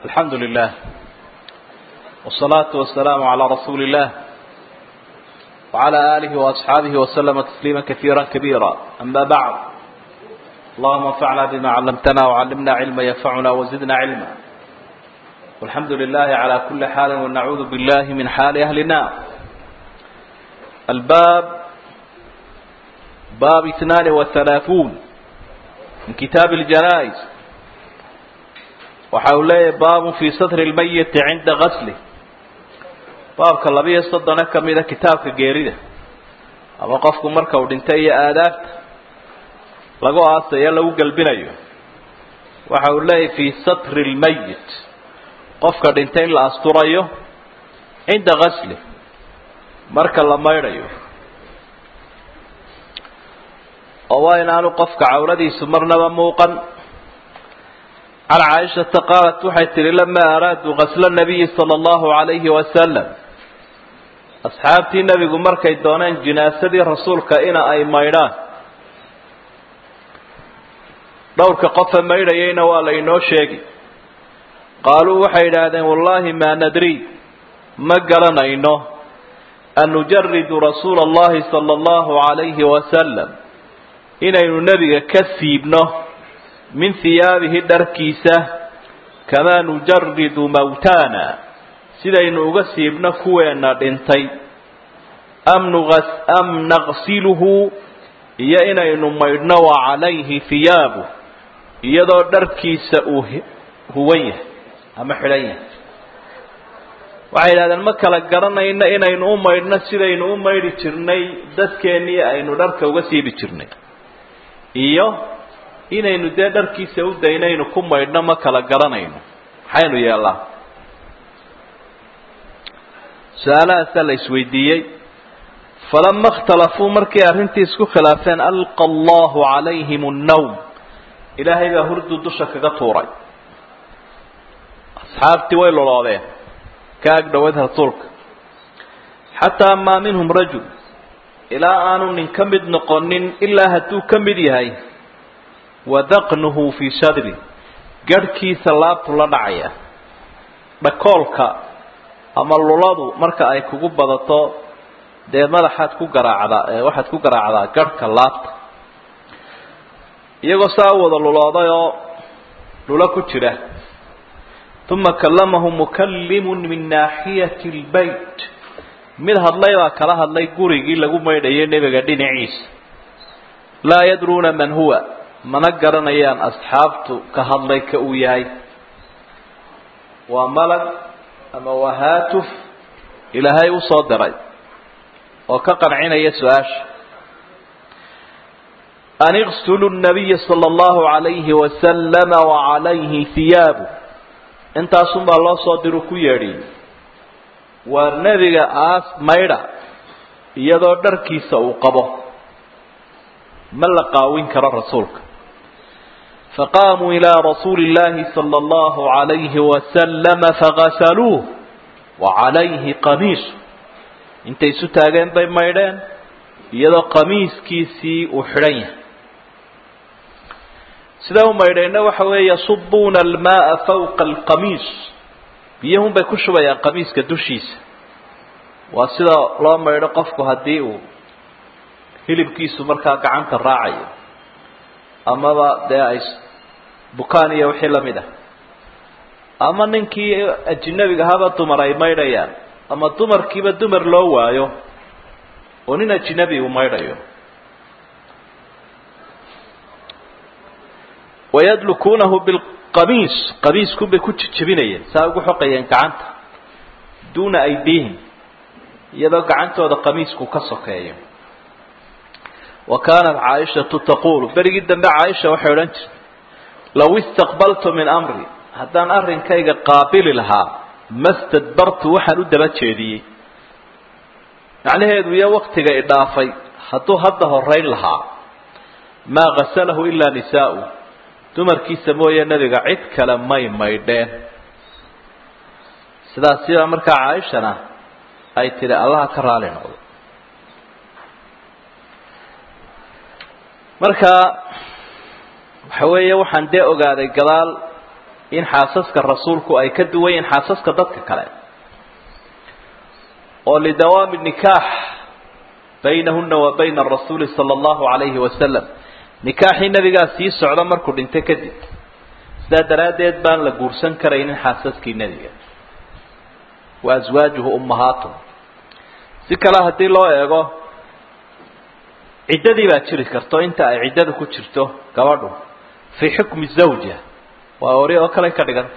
الحمد لله والصلاة والسلام على رسول الله وعلى آله وأصحابه وسلم تسليما كثيرا كبيرا أما بعد اللهم انفعنا بما علمتنا وعلمنا علما ينفعنا وزدنا علما والحمد لله على كل حال ونعوذ بالله من حال أهل النار الباب باب اثنان وثلاثون من كتاب الجنائز waxa uu leeyahay baabun fii satri lmayiti cinda gasli baabka labiyo soddona ka mida kitaabka geerida ama qofku marka uu dhintay iyo aadaabta lagu aasayo lagu gelbinayo waxa uu leeyahay fii satri lmayit qofka dhintay in la asturayo cinda gasli marka la maydhayo oo waa inaanu qofka cawladiisu marnaba muuqan can caaishata qaalat waxay tihi lamaa araaduu gasla nabiyi sala allahu calayhi wasalam asxaabtii nebigu markay dooneen jinaasadii rasuulka ina ay maydhaan dhowrka qofa maydhayayna waa la inoo sheegi qaaluu waxay idhaahdeen wallaahi maa nadri ma garanayno an nujaridu rasuula allahi sala allahu calayhi wasalam inaynu nebiga ka siibno min hiyaabihi dharkiisa kamaa nujaridu mawtaana sidaynu uga siibno kuweenna dhintay am naqsiluhu iyo inaynu maydhno wa calayhi hiyaabu iyadoo dharkiisa uu huwan yahay ama xidhan yahay waxay yidhahdeen ma kala garanayno inaynu u maydhno sidaynu u maydhi jirnay dadkeennii aynu dharka uga siibi jirnay iyo inaynu dee dharkiisa u daynaynu ku maydhno ma kala garanayno maxaynu yeellaa su-aalahaasaa la isweydiiyey falama اkhtalafuu markay arrintii isku khilaafeen alqa allahu calayhim الnawm ilaahay baa hurdu dusha kaga tuuray asxaabtii way loloodeen ka ag dhoweed rasuulka xataa maa minhum rajul ilaa aanu nin ka mid noqonin ilaa hadduu ka mid yahay wadaqnuhu fii sadri garhkiisa laabtu la dhacaya dhakoolka ama luladu marka ay kugu badato dee madaxaad ku garaacdaa waxaad ku garaacdaa garhka laabta iyagoo saa u wada lulooday oo lulo ku jira uma kallamahu mukallimun min naaxiyati lbayt mid hadlay baa kala hadlay gurigii lagu maydhayay nebiga dhinaciisa laa yadruuna man huwa mana garanayaan asxaabtu ka hadlay ka uu yahay waa malag ama waa haatuf ilaahay u soo diray oo ka qancinaya su-aasha an iqsulu nabiya sala allahu calayhi wasalama wacalayhi hiyaabu intaasunbaa loo soo diru ku yeedhiyey waa nebiga aas maydha iyadoo dharkiisa uu qabo ma la qaawin karo rasuulka faqaamuu ilaa rasuuli اllahi salى اllahu عalayhi wasalama fagasaluuh wacalayhi qamiisu intay isu taageen bay maydheen iyadoo qamiiskiisii uu xidhan yahay sidaa u maydheenna waxa weeye yasubuuna almaaa fawqa alqamiis biyahun bay ku shubayaan qamiiska dushiisa waa sida loo maydho qofku haddii uu hilibkiisu markaa gacanta raacayo amaba dee ay bukaan iyo wixii lamid ah ama ninkii ajinabiga haba dumar ay maydhayaan ama dumarkiiba dumar loo waayo oo nin ajinabi uu maydhayo wayadlukuunahu bilqamiis qamiisku bay ku jejebinayeen saa ugu xoqayeen gacanta duuna aydiihim iyadoo gacantooda qamiisku ka sokeeyo wa kaanat caaishatu taquulu berigii dambe caaisha waxay odhan jirtay low istaqbaltu min amri haddaan arrinkayga qaabili lahaa ma stadbartu waxaan u daba jeediyey macnaheedu iyo waktiga idhaafay hadduu hadda horeyn lahaa maa ghasalahu ilaa nisaa'u dumarkiisa mooye nebiga cid kale may maydheen sidaas sidaa markaa caaishana ay tidhi allaha ka raali noqdo marka waxa weeye waxaan dee ogaaday gadaal in xaasaska rasuulku ay ka duwan yihiin xaasaska dadka kale oo lidawaami nikaax baynahuna wa bayna arasuuli sala allahu calayhi wasalam nikaaxii nabigaa sii socda markuu dhintay kadib sidaa daraaddeed baan la guursan karaynin xaasaskii nebiga wa aswaajuhu ummahaatum si kale haddii loo eego ciddadii baa jiri karto inta ay ciddada ku jirto gabadhu fii xukmi zawja waa ori oo kale ka dhiganta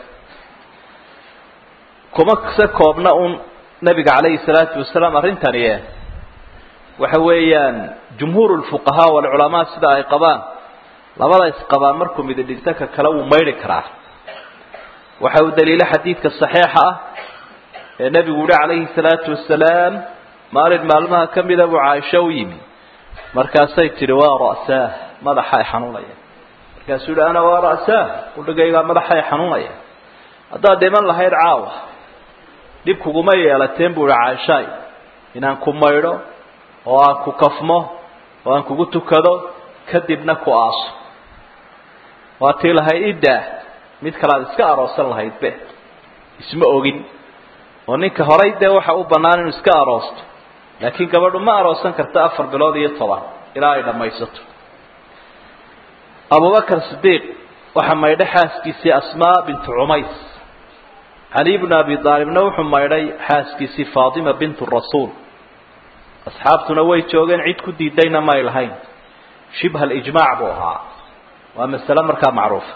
kuma se koobna un nabiga calayhi salaatu wasalaam arrintani e waxa weeyaan jumhuur lfuqahaa walculamaa sida ay qabaan labada isqabaan markuu midi dhinto ka kale wuu maydhi karaa waxa uu daliilo xadiidka saxiixa ah ee nebigu yihi calayhi salaatu wasalaam maalin maalmaha ka mida buu caaisho u yimi markaasay tidhi waa ra'saah madaxa ay xanuunaya markaasuu yihi ana waa ra'saah udhigaygaa madaxa ay xanuunaya haddaad dhiman lahayd caawa dhib kuguma yeelateen buu ihi caaishaay inaan ku maydho oo aan ku kafmo oo aan kugu tukado kadibna ku aaso waa tii lahayd iddaah mid kale aad iska aroosan lahayd be isma ogin oo ninka horay dee waxa u bannaan inuu iska aroosto laakiin gabadhu ma aroosan karta afar bilood iyo toban ilaa ay dhammaysato abubakar sidiiq waxaa maydhay xaaskiisii asmaa bintu cumays cali bnu abi aalibna wuxuu maydhay xaaskiisii faatima bintu rasuul asxaabtuna way joogeen cid ku diidayna may lahayn shibha alijmaac buu ahaa waa masale markaa macruufa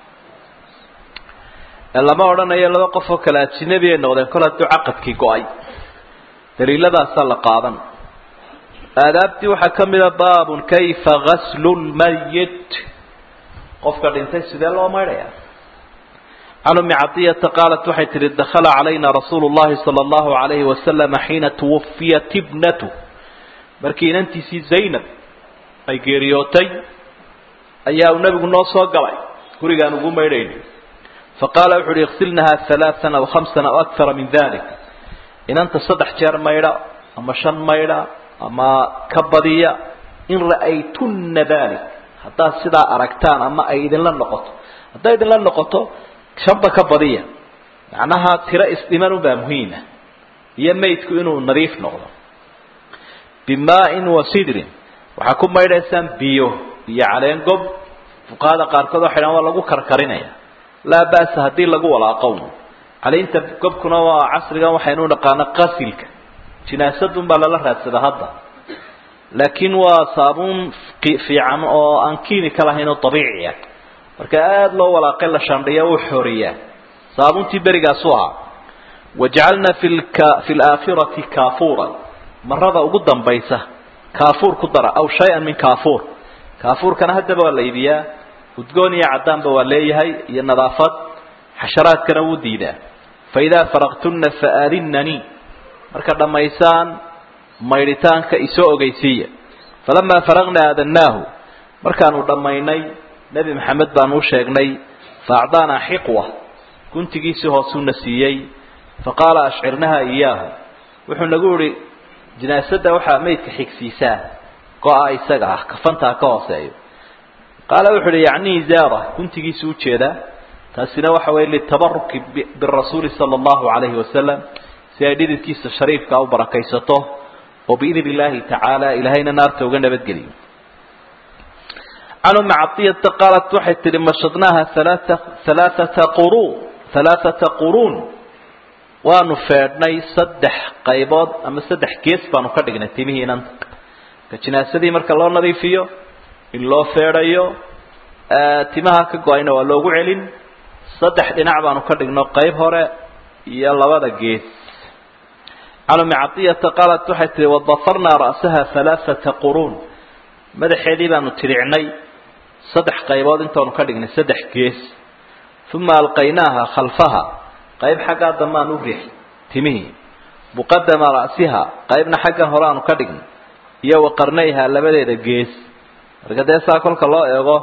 lama odhanayo laba qof oo kale ajinabi ay noqdeen kol hadduu caqadkii go-ay daliiladaasaa la qaadan aadaabtii waxaa ka mida baabun kayfa gaslu lmayit qofka dhintay sidee loo maydhaya can umi cadiyata qaalat waxay tihi dakhala calayna rasuulu llahi sala allahu alayhi wasalama xiina tuwafiyat ibnatu markii inantiisii zaynab ay geeriyootay ayaa uu nebigu noo soo galay gurigaan ugu maydhayna faqaala wuxu uhi iksilnaha halaaan aw hamsan aw akara min dalik inanta saddex jeer maydha ama shan maydha ama ka badiya in ra'aytunna dalik haddaad sidaa aragtaan ama ay idinla noqoto hadday idinla noqoto shanba ka badiya macnaha tiro isdhiman unbaa muhiima iyo maydku inuu nadiif noqdo bimaain wa sidrin waxaa ku maydhaysaan biyo biyo caleen gob fuqahada qaarkood waxay dhahan waa lagu karkarinaya laa ba'sa haddii lagu walaaqown caleynta gobkuna waa casrigan waxaynu naqaana qasilka jinaasadun baa lala raadsada hadda laakiin waa saabuun fiican oo aan kiimika lahayn oo dabiici ah marka aada loo walaaqay la shandhiya uu xoriyaa saabuuntii berigaasu ahaa wajacalna fi lka fi laakhirati kaafuuran marada ugu dambaysa kaafuur ku dara aw shay-an min kaafuur kaafuurkana haddaba waa la iibiyaa udgoon iyo caddaanba waa leeyahay iyo nadaafad xasharaadkana wuu diidaa fa idaa faraqtunna faaadinanii marka dhammaysaan maydhitaanka isoo ogeysiiya falamaa faraqna aadannaahu markaanu dhammaynay nebi maxamed baanu u sheegnay fa acdaanaa xiqwa guntigiisii hoosuuna siiyey fa qaala ashcirnaha iyaahu wuxuu nagu ihi jinaasadda waxaa maydka xigsiisaa go-a isaga ah kafantaa ka hooseeyo qaala wuxu uhi yacni zaara guntigiisu ujeedaa taasina waxa weye litabaruki birasuuli sala allahu calayhi wasalam si ay dhididkiisa shariifka u barakaysato oo biidn illaahi tacaala ilaahayna naarta uga nabadgeliyo can umi cadiyata qaalat waxay tihi mashadnaaha alaaa halaaata quru halaaata quruun waanu feedhnay saddex qaybood ama saddex gees baanu ka dhignay timihii inanta ka jinaasadii marka loo nadiifiyo in loo feedhayo timaha ka go-ayna waa loogu celin saddex dhinac baanu ka dhigno qayb hore iyo labada gees can umi cadiyata qaalat waxay tihi wadafarnaa ra'saha halaaata quruun madaxeedii baanu tiricnay saddex qaybood intaanu ka dhignay saddex gees uma alqaynaaha khalfaha qayb xaggaa dambaan u riix timihii muqadama ra'siha qaybna xaggan hore aanu ka dhignay iyo waqarnayha labadeeda gees marka dee saa kolka loo eego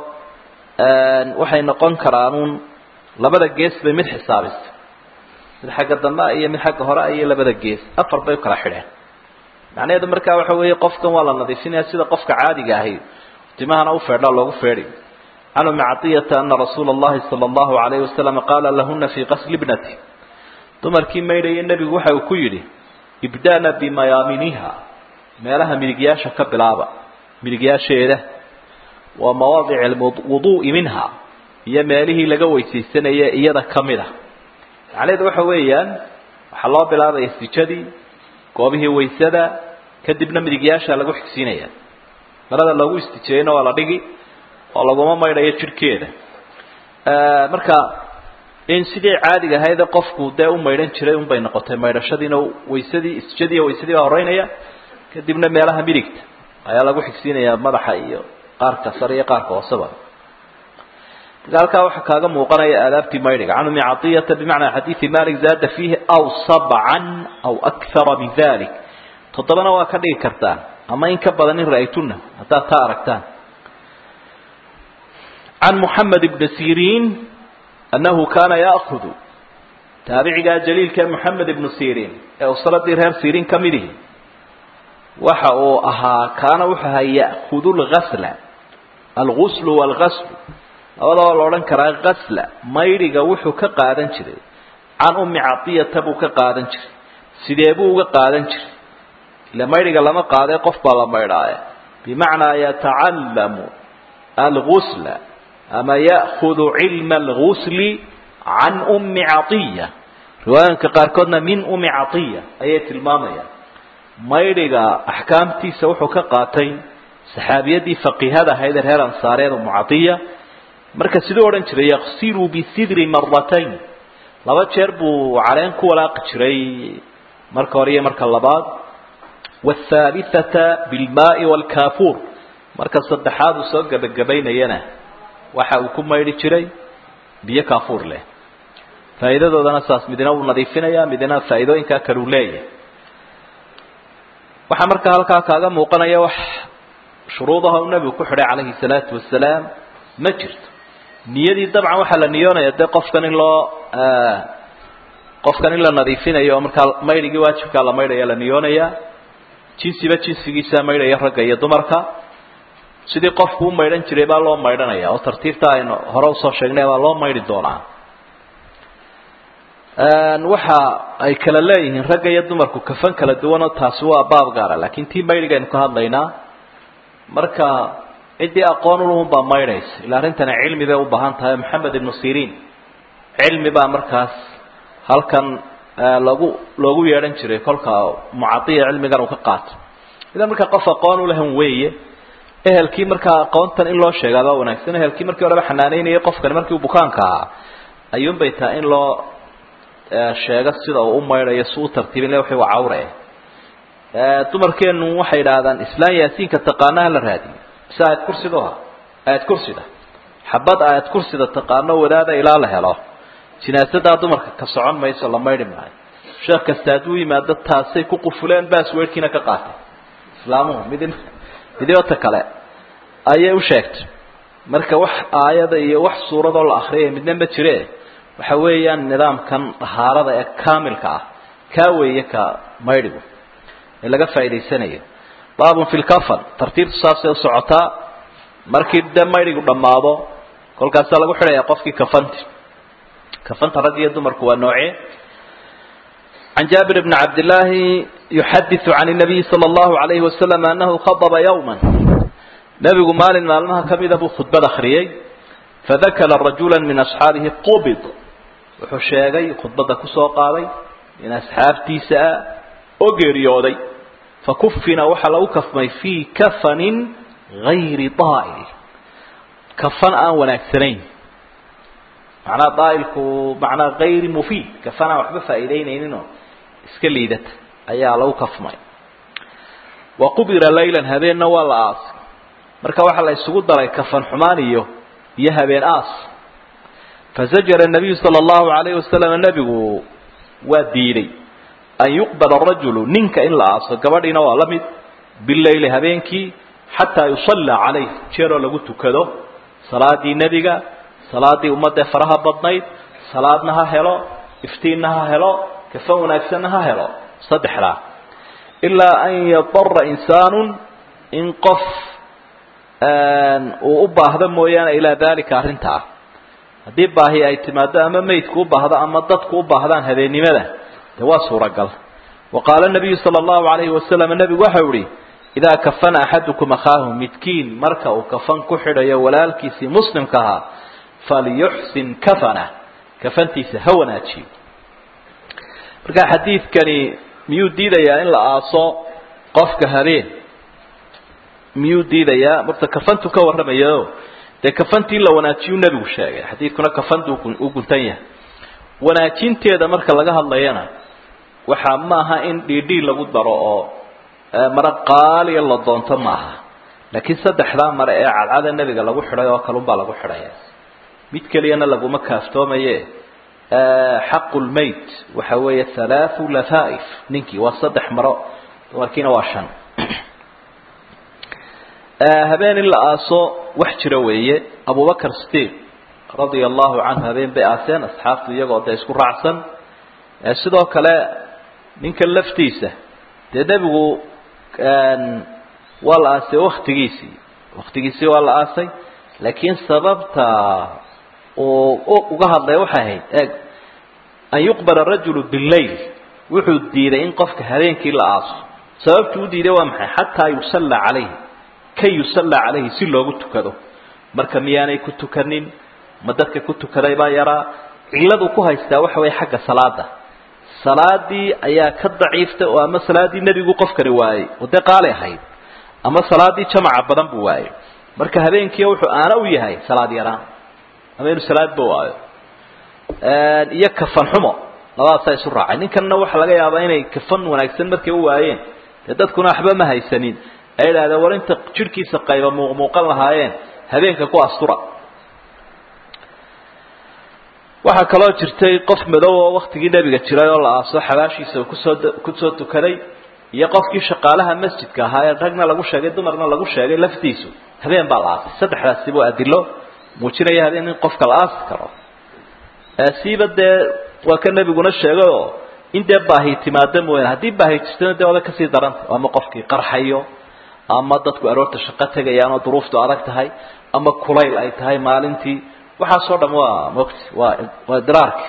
waxay noqon karaanuun labada gees bay mid xisaabisa mid xagga dambe iyo mid xagga hore iyo labada gees afar bay u kala xidheen macnaheedu markaa waxa weeye qofkan waa la nadiifinaya sida qofka caadiga ahi timahana u feedhaa loogu feedhi can umi caطiyata ana rasuula اllahi salى اllahu alayh wasalam qaala lahuna fii qasli bnati dumarkii maydhaya nebigu waxa uu ku yidhi ibda'na bimayaaminiha meelaha midigyaasha ka bilaaba midigyaasheeda waa mawaadic alwuduu'i minha iyo meelihii laga weysaysanaya iyada ka mid a macnaheedu waxa weeyaan waxaa loo bilaabaya sijadii goobihii waysada kadibna midigyaasha lagu xigsiinaya marada loogu istijeeyana waa la dhigi oo laguma maydhayo jidhkeeda marka in sidii caadiga ahayd qofku dee u maydhan jiray unbay noqotay maydhashadiina waysadii istijadiiyo waysadii baa horeynaya kadibna meelaha midigta ayaa lagu xigsiinaya madaxa iyo qaarka sare iyo qaarka hooseba marka halkaa waxaa kaaga muuqanaya aadaabtii maydhiga can umi caطiyata bimacnaa xadiidi malik zaada fiihi aw sabcan aw akara min dalik toddobana waa ka dhigi kartaan ama in ka badan in ra'aytuna haddaad taa aragtaan can muxamed ibni siriin annahu kaana ya'kudu taabicigaa jaliilka moxamed ibnu siriin ee usradii reer siriin ka midihi waxa uu ahaa kaana wuxuu ahaa ya'kudu lgasla alguslu waalgaslu labadaba la odhan karaa gasla maydhiga wuxuu ka qaadan jiray can ummi cadiyata buu ka qaadan jiray sidee buu uga qaadan jiray ila maydhiga lama qaadee qof baa la maydhaaye bimacnaa yatacallamu algusla ama ya'kudu cilma algusli can ummi caiya riwaayooyinka qaarkoodna min ummi caiya ayay tilmaamayaan maydhiga axkaamtiisa wuxuu ka qaatay saxaabiyadii faqiihada ahayd ee reer ansaareed umu caiya marka siduu odhan jiray yaqsiluu bisidri maratayn laba jeer buu caleen ku walaaqi jiray marka hore iyo marka labaad waalhaalithata bilmaai waalkaafuur marka saddexaad uu soo gebagabaynayana waxa uu ku maydhi jiray biyo kaafuur leh faa'iidadoodana saas midina wuu nadiifinaya midina faa'iidooyinkaa kale uu leeyahay waxaa markaa halkaa kaaga muuqanaya wax shuruudaha uu nebigu ku xidhay calayhi salaatu wasalaam ma jirto niyadii dabcan waxaa la niyoonaya dee qofkan in loo qofkan in la nadiifinayo oo markaa maydhigii waajibkaa la maydhaya la niyoonaya jinsiba jinsigiisaa maydhaya ragga iyo dumarka sidii qofku u maydhan jiray baa loo maydhanaya oo tartiibta aynu hore usoo sheegnay baa loo maydhi doonaa waxa ay kala leeyihiin ragga iyo dumarku kafan kala duwanoo taasi waa baab gaara laakiin tii maydhigaynu ka hadlaynaa marka ciddii aqoon ulahun baa maydhaysa ila arrintana cilmi bay u baahan tahay maxamed ibnu siriin cilmi baa markaas halkan lagu loogu yeedhan jiray kolka mucadiya cilmigan uu ka qaato idan markaa qof aqoon ulahan weeye ehelkii markaa aqoontan in loo sheegaa baa wanaagsan ehelkii markii horeba xanaaneynayay qofkani markii uu bukaanka ahaa ayuunbay tahay in loo sheego sida uu u maydhayo si u tartiibin le wixii waa cawre dumarkeenu waxay idhaahdaan islaan yaasiinka taqaanaha la raadiyo mise aayad kursiduha aayad kursida xabad aayad kursida taqaano wadaada ilaa la helo jinaasadaa dumarka ka socon mayso la maydhi maayo sheekh kasta hadduu yimaado taasay ku qufuleen baasweerkiina ka qaatay islaamuhu midin midibata kale ayay u sheegtay marka wax aayada iyo wax suuradoo la akriyaya midna ma jire waxa weeyaan nidaamkan dahaarada ee kaamilka ah kaa weeye ka maydhigu ee laga faa'idaysanayo baabun fi lkafan tartiibtu saasay u socotaa markii dee maydhigu dhammaado kolkaasaa lagu xidhayaa qofkii kafanti kafanta rag iyo dumarku waa noocee can jaabir bni cabdillaahi yuxadiثu can الnabiyi salى اllahu عalayhi wasalam anahu khadba yowma nebigu maalin maalmaha kamida buu khudbad akriyey fadakara rajula min asxaabihi qubid wuxuu sheegay khudbadda kusoo qaaday in asxaabtiisa ah oo geeriyooday fakufina waxaa lagu kafmay fii kafanin gayri daa'il kafan aan wanaagsanayn macnaa daa'ilku macnaa gayri mufiid kafan aan waxba faa'iidaynayninoo iska liidata ayaa lagu kafmay wa qubira laylan habeenna waa la aasay marka waxaa la isugu daray kafan xumaan iyo iyo habeen aas fazajara nabiyu sala allahu alayhi wasalam nebigu waa diiday an yuqbala arajulu ninka in la aaso gabadhiina waa la mid bileyli habeenkii xataa yusallaa calayh jeeroo lagu tukado salaadii nebiga salaadii ummadee faraha badnayd salaadna ha helo iftiinna ha helo kafan wanaagsanna ha helo saddexdaa ilaa an yadara insaanu in qof uu u baahdo mooyaane ilaa dalika arrintaa haddii baahi ay timaado ama meydku u baahdo ama dadku u baahdaan habeennimada dee waa suuragal wa qaala nabiyu sala allahu alayhi wasalam nebigu waxau ihi idaa kafana axadukum akhaahu midkiin marka uu kafan ku xidhayo walaalkiisii muslimka ahaa falyuxsin kafana kafantiisa ha wanaajiyo marka xadiidkani miyuu diidayaa in la aaso qofka habeen miyuu diidayaa marta kafantu ka warramayo dee kafantii la wanaajiyuu nebigu sheegay xadiidkuna kafantu u guntan yahay wanaajinteeda marka laga hadlayana waxaa maaha in dhiidhii lagu daro oo mare qaaliya la doonto maaha laakiin saddexdaa mare ee cadcada nebiga lagu xidhay oo kalunbaa lagu xidhaya mid keliyana laguma kaaftoomaye xaqu lmayt waxa weeye halaathu lafaa'if ninkii waa saddex maro dumarkiina waa shan habeen in la aaso wax jira weeye abubakar sidiiq radia allahu canhu habeen bay aaseen asxaabtu iyagoo dee isku raacsan sidoo kale ninkan laftiisa dee nebigu waa la aasay waktigiisii waktigiisii waa la aasay laakiin sababta uu uga hadlaya waxay ahayd eeg an yuqbala rajulu billayl wuxuu diiday in qofka habeenkii la aaso sababtuu u diiday waa maxay xataa yusalla calayhi kay yusalla calayhi si loogu tukado marka miyaanay ku tukanin ma dadka ku tukaday baa yaraa cilladu ku haystaa waxa weeye xagga salaada salaadii ayaa ka daciifta oo ama salaadii nebigu qofkani waayey oo dee qaali ahayd ama salaadii jamaca badan buu waayey marka habeenkii wuxuu aana u yahay salaad yaraan ama inuu salaadba waayo iyo kafan xumo labadaasaa isu raacay ninkanna waxaa laga yaabaa inay kafan wanaagsan markay u waayeen dee dadkuna waxba ma haysanin ay idhahdeen war inta jidhkiisa qayba muuqmuuqan lahaayeen habeenka ku astura waxaa kaloo jirtay qof madow oo waktigii nebiga jiray oo la aaso xabaashiisa uu kusoo kusoo tukaday iyo qofkii shaqaalaha masjidka ahaa ee ragna lagu sheegay dumarna lagu sheegay laftiisu habeen baa la aasay saddexdaasibu adilo muujinaya habeen in qofka la aasi karo siiba dee waa ka nebiguna sheegay oo in dee baahi timaado mooyaane haddii baahi jirtana dee oda kasii daranta ama qofkii qarxayo ama dadku aroorta shaqo tegayaan oo duruuftu adag tahay ama kulayl ay tahay maalintii waxaasoo dham waa mogti waa waa idraarka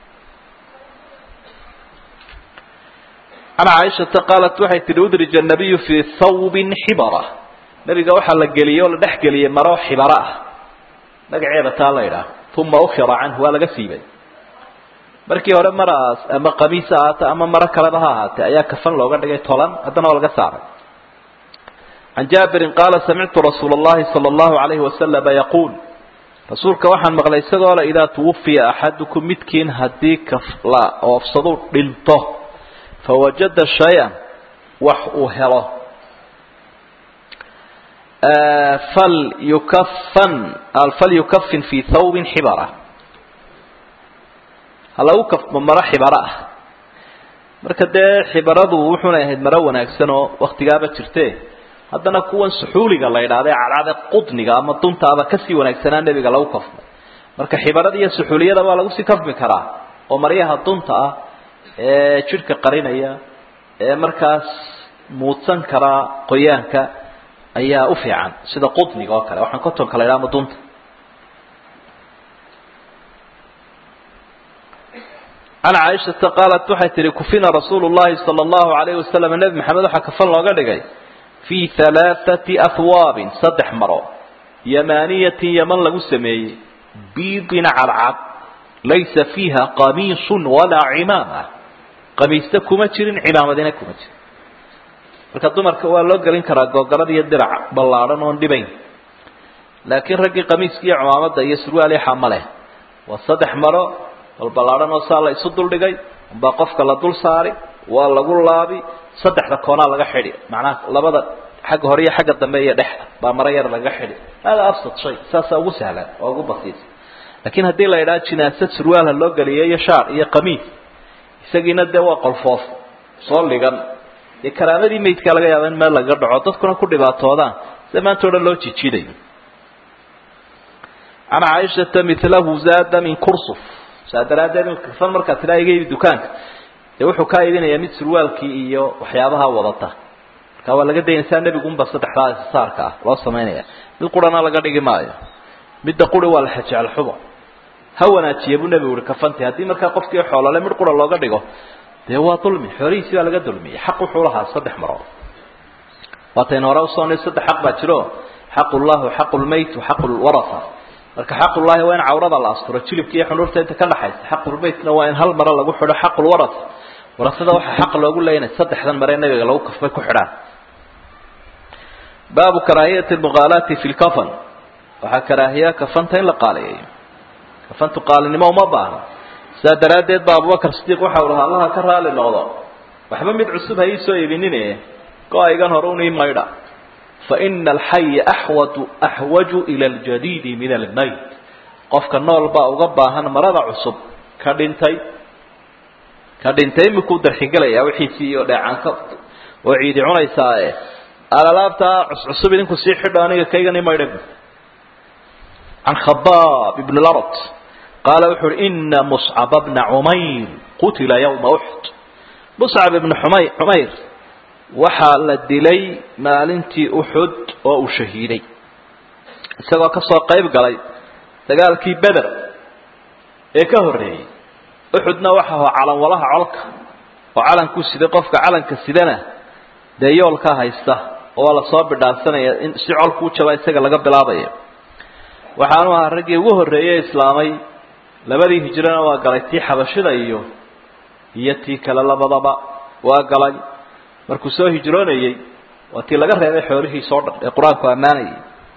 can caaishata qaalat waxay tihi udrija anabiyu fii thawbin xibara nabiga waxaa la geliyey oo la dhex geliyey maro xibaro ah magaceeda taa la idhaah uma ukira canhu waa laga siibay markii hore maraas ama qamiis ha ahaate ama maro kaleba ha ahaatee ayaa kafan looga dhigay tolan haddana waa laga saaray can jaabirin qaala samictu rasuula allahi sala allahu alayhi wasalama yaquul rasuulka waxaan maqlay isagoo le idaa tuwafiya axadukum midkiin haddii kala oofsadu dhinto fawajada shay-an wax uu helo fal yukafan falyukafin fii thawbin xibara ha lagu kafmo maro xibaro ah marka dee xibaradu wuxuunay ahayd maro wanaagsan oo waktigaaba jirte haddana kuwan suxuuliga la idhaahda cadcada qudniga ama duntaaba kasii wanaagsanaa nebiga lagu kafmay marka xibarada iyo suxuuliyada waa lagu sii kafmi karaa oo maryaha dunta ah ee jidhka qarinaya ee markaas muudsan karaa qoyaanka ayaa u fiican sida qudniga oo kale waxaan kotonka la idhaha ama dunta can caaishata qaalat waxay tihi kufina rasuulu llahi sala allahu alayhi wasalam nebi maxamed waxaa kafan looga dhigay fii halaathati ahwaabin saddex maro yamaaniyatin yaman lagu sameeyey biidin cadcad laysa fiiha qamiisun walaa cimaama qamiista kuma jirin cimaamadina kuma jirin marka dumarka waa loo gelin karaa googarada iyo dirac ballaadhan oon dhibayn laakiin raggii qamiiska iyo cimaamada iyo surwaal ixa ma leh waa saddex maro balballaadhan oo saa la isu duldhigay umbaa qofka la dul saari waa lagu laabi saddexda koonaa laga xidhi macnaha labada xagga hore iyo xagga dambe iyo dhexda baa maro yar laga xidhi hada absad shay saasaa ugu sahlan oo ugu basiisa laakiin haddii la idhaha jinaasad surwaalha loo geliyo iyo shaar iyo qamiis isagiina dee waa qolfoof soo ligan dee karaamadii maydkaa laga yaaba in meel lagaga dhaco dadkuna ku dhibaatoodaan sida maanta o dhan loo jijiidayo can caaishata milahu zaada min kursuf saa daraaddeed kafan markaa tiraa iga ibi dukaanka dee wuxuu kaa iibinayaa mid surwaalkii iyo waxyaabaha wadata marka waa laga dayansaa nebigunba saddexdaa saarka ah loo samaynaya mid qurana laga dhigi maayo midda quri waa la xajecel xubo ha wanaajiya buu nebigu uhi kafanti haddii markaa qofkii xoolole mid qura looga dhigo dee waa dulmi xoolihiisi baa laga dulmiyey xaq wuxuu lahaa saddex marood waataynu hore usoo saddex xaq baa jiro xaqullahi xaqu lmayt xaqu lwaraa marka xaqullahi waa in cawrada la asturo jilibka iyo xunuurta inta ka dhaxaysa xaqulmaytna waa in hal mare lagu xidho xaqulwara warasada waxaa xaq loogu leeyahay saddexdan mare nabiga lagu kafbay ku xidhaan baabu karaahiyati lmuqaalaati fi lkafan waxaa karaahiya kafanta in la qaaliyeeyo kafantu qaalinimo uma baahna sidaa daraaddeed ba abubakar sidiiq waxau lahaa allaha ka raali noqdo waxba mid cusub ha iisoo iibinine go-aygan hore un ii maydha faina alxaya axwadu axwaju ila aljadiidi min almayt qofka nool baa uga baahan marada cusub ka dhintay ka dhintay imikuu darxingelaya wixiisii iyo dheecaanka oo ciidi cunaysaae alalaabtaa cuscusub idinku sii xidho aniga kaygan i maydha can khabaab ibn larot qaala wuxu uhi ina muscaba bna cumayr qutila yawma uxd muscab ibna umay cumayr waxaa la dilay maalintii uxud oo uu shahiiday isagoo ka soo qayb galay dagaalkii beder ee ka horreeyey uxudna waxa aho calanwalaha colka oo calankuu siday qofka calanka sidana dee yoolkaa haysta oo waa lasoo bidhaansanaya in si colkuu jaba isaga laga bilaabaya waxaanu ahaa raggii ugu horreeyey islaamay labadii hijrana waa galay tii xabashida iyo iyo tii kale labadaba waa galay markuu soo hijroonayey waa tii laga reebay xoolihiisa o dhan ee qur-aanku ammaanayay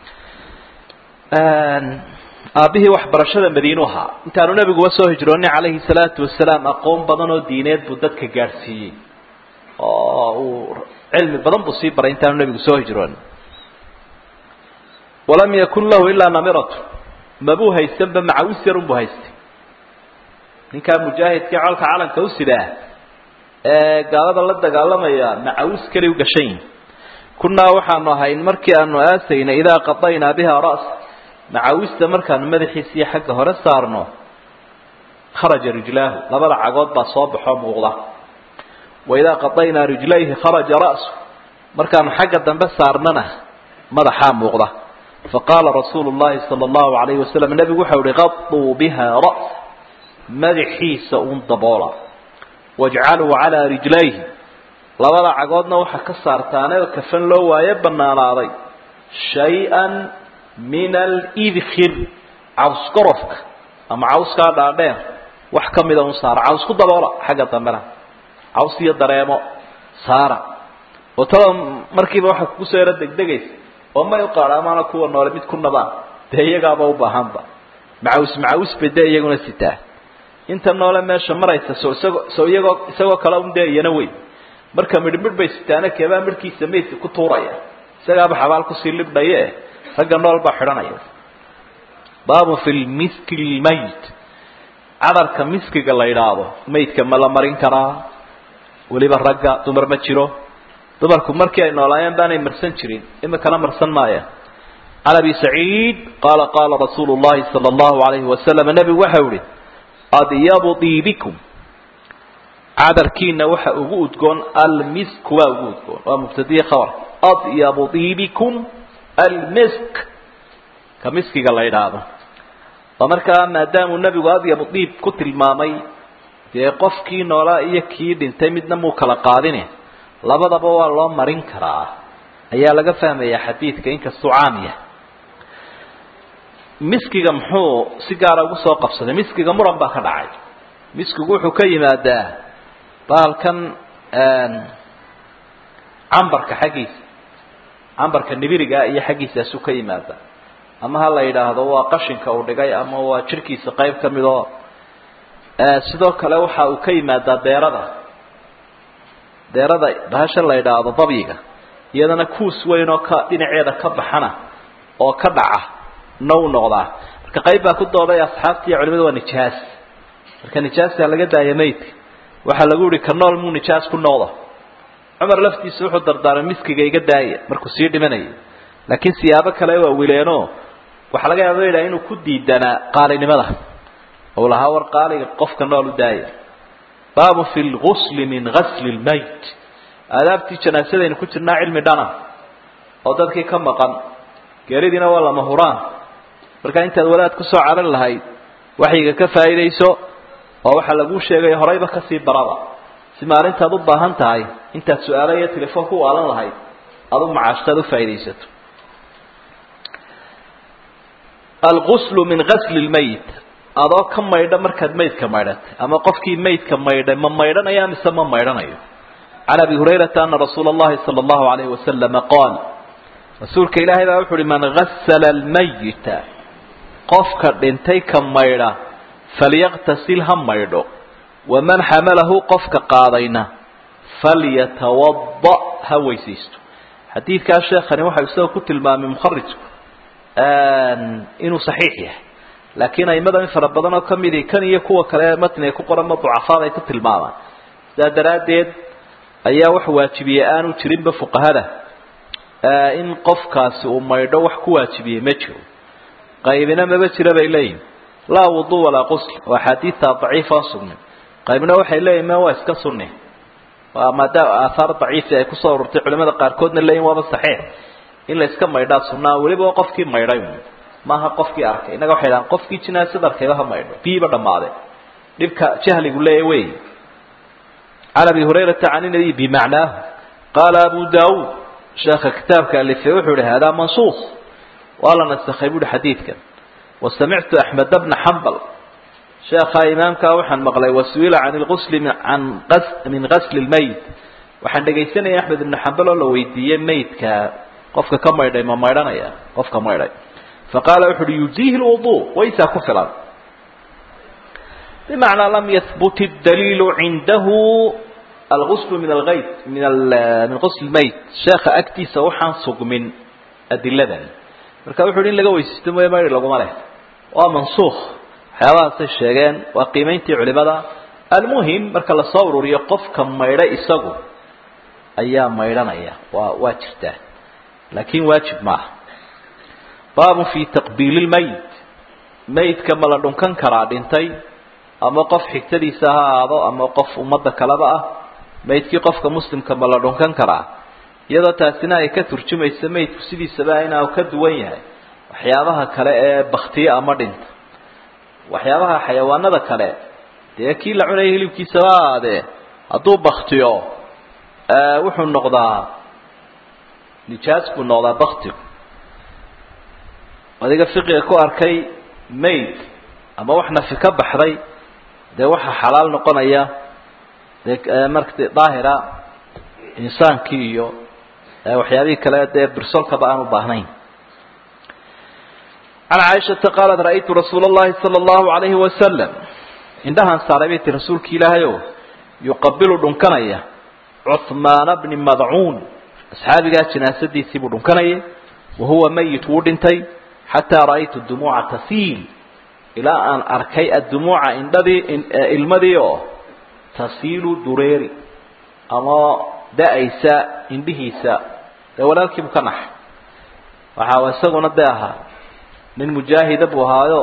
aabbihii waxbarashada madiinu ahaa intaanu nebiguba soo hijroonin calayhi salaatu wasalaam aqoon badan oo diineed buu dadka gaadhsiiyey oo uu cilmi badan buu sii baray intaanu nebigu soo hijroonin walam yakun lahu ilaa namiratu mabuu haysanba macawis yarun buu haystay ninkaa mujaahidkii colka calanka u sidaa ee gaalada la dagaalamaya macawis keli u gashan yihin kunnaa waxaanu ahayn markii aanu aasaynay idaa qadaynaa biha ra'sa macawista markaanu madaxiisa iyo xagga hore saarno kharaja rijlaahu labada cagood baa soo baxoo muuqda wa idaa qadaynaa rijlayhi kharaja ra'su markaanu xagga dambe saarnana madaxaa muuqda faqaala rasuulu llahi sala allahu alayhi wasalam nebigu waxau ihi qaduu biha ra'sa madaxiisa uun daboola wajcaluu calaa rijlayhi labada cagoodna waxaa ka saartaane kafan loo waaye banaanaaday shay-an min alidkhir cawskorofka ama cawskaa dhaadheer wax ka mida un saara caws ku daboola xagga dambena caws iyo dareemo saara oo tada markiiba waxaa kugu soo yaro degdegaysa oo may uqaadhaamaana kuwa noole mid ku nabaan dee iyagaaba u baahanba macawis macawis bay dee iyaguna sitaa inta noole meesha maraysa so isagoo so iyagoo isagoo kale un dee iyana wey marka midh midh bay sitaana keebaa midhkiisa maydka ku tuuraya isagaaba xabaal kusii libdhaye ragga nool baa xidhanaya baabun fi lmiski lmayt cadarka miskiga la yidhaahdo maydka ma la marin karaa weliba ragga dumar ma jiro dumarku markii ay noolaayeen baanay marsan jirin imikana marsan maayaan can abi saciid qaala qaala rasuulu llahi sala allahu alayhi wasalam nebigu waxau ihi adyabu diibikum cadarkiina waxa ugu udgoon almisku waa ugu udgoon waa mubtadiye khabar adyabu diibikum almisk ka miskiga la yidhaahdo oo markaa maadaamuu nebigu adyabu diib ku tilmaamay dee qofkii noolaa iyo kii dhintay midna muu kala qaadine labadaba waa loo marin karaa ayaa laga fahmayaa xadiidka inkastuu caam yahay miskiga muxuu si gaara ugu soo qabsaday miskiga muran baa ka dhacay miskigu wuxuu ka yimaadaa baalkan cambarka xaggiisa cambarka nibirigaa iyo xaggiisaasuu ka yimaada ama ha la yidhaahdo waa qashinka uu dhigay ama waa jirhkiisa qayb ka mid oo sidoo kale waxa uu ka yimaadaa deerada deerada bahasha la yidhaahdo dabyiga iyadana kuus weyn oo ka dhinaceeda ka baxana oo ka dhaca na u noqdaa marka qayb baa ku dooday asxaabta iyo culimadu waa nijaas marka nijaastaa laga daaya maydka waxaa lagu yihi ka nool muu nijaas ku noqdo cumar laftiisa wuxuu dardaaray miskiga iga daaya markuu sii dhimanayay laakiin siyaabo kale waa wileenoo waxaa laga yaaba yidhaha inuu ku diidanaa qaalinimada ou lahaa war qaaliga qofka nool u daaya baabu fi lgusli min gasli lmayt aadaabtii janaasadaynu ku jirnaa cilmi dhana oo dadkii ka maqan geeridiina waa lama huraan markaa intaad wadaad kusoo caran lahayd waxyiga ka faa'iidayso oo waxaa laguu sheegaya horayba kasii baraba si maalintaad u baahan tahay intaad su-aalo iyo telefoon ku waalan lahayd adu macaashtaad u faa'iidaysato alguslu min gasli lmayit adoo ka maydha markaad maydka maydhatay ama qofkii maydka maydhay ma maydhanaya mise ma maydhanayo can abi hurayrata ana rasuula allahi sala allahu alayhi wasalama qaal rasuulka ilaahay baa wuxu uhi man gasala almayita qofka dhintay ka maydha falyaqtasil ha maydho waman xamalahu qofka qaadayna falyatawada ha weysaysto xadiidkaa sheekhani waxau isagoo ku tilmaamay mukharijku inuu saxiix yahay laakiin aimada in fara badan oo kamidi kan iyo kuwa kale matniga ku qoran ma ducafaad ay ku tilmaamaan sidaa daraaddeed ayaa wax waajibiyey aanu jirinba fuqahada in qofkaasi uu maydho wax ku waajibiyey ma jiro qaybina maba jira bay leeyihin laa wudu walaa qusl oo axaadiidta daciifa sugnin qaybna waxay leeyihin ma waa iska sunni waa maadaama aathaar daciifi ay kusoo ururtay culimada qaarkoodna leeyihin waaba saxiix in la iska maydhaa sunnaa weliba qofkii maydhay maaha qofkii arkay innaga waxay dhahaan qofkii jinaasada arkayba ha maydho biiba dhammaade dhibka jahligu leeya wey can abi hurayrata can inabi bimacnaahu qaala abu daawuud sheekha kitaabka alifay wuxuu ihi haadaa mansuus waa la nasakhay buuhi xadiidkan wasamictu axmed bna xambal sheekha imaamkaa waxaan maqlay wasuila can lgusli an min gasli lmayit waxaan dhegaysanaya axmed ibna xambal oo la weydiiyey maydka qofka ka maydhay ma maydhanaya qofka maydhay faqaala wuxu uhi yujiihi lwudu waysaa ku filan bimacnaa lam yahbut daliilu cindahu alguslu min algayt min min qusl mayt sheekha agtiisa waxaan sugmin adiladan marka wuxu uhi in laga weysaysto mooye maydhi laguma leh waa mansuukh waxyaabahaasay sheegeen waa qiimayntii culimada almuhim marka lasoo ururiyo qofka maydha isagu ayaa maydhanaya waa waa jirtaa laakin waajib maaha baabun fi taqbiili lmayit mayidka ma la dhunkan karaa dhintay ama qof xigtadiisa ha ahaado ama qof ummadda kaleba ah maydkii qofka muslimka ma la dhunkan karaa iyadoo taasina ay ka turjumayso maydku sidiisaba inuu ka duwan yahay waxyaabaha kale ee baktiye ama dhinta waxyaabaha xayawaanada kale dee kii la cunaya hilibkiisaba aadee hadduu baktiyo wuxuu noqdaa nijaas buu noqdaa baktigu adiga fiqiga ku arkay mayd ama wax nafi ka baxday dee waxaa xalaal noqonaya dee marka daahira insaankii iyo waxyaabihii kale dee birsolkaba aan u baahnayn can caaishata qaalat ra'aytu rasuula allahi sala allahu alayhi wasalam indhahaan saaray bay ti rasuulki ilaahay o yuqabilu dhunkanaya cuhmaana bni madcuun asxaabigaa jinaasadiisii buu dhunkanayay wa huwa mayit wuu dhintay xataa ra'aytu dumuuca tasiil ilaa aan arkay addumuuca indhadii ilmadii oo tasiilu dureeri ama da-aysa indhihiisa dee walaalkiibu ka naxay waxaa isaguna dee ahaa nin mujaahida buu ahaayo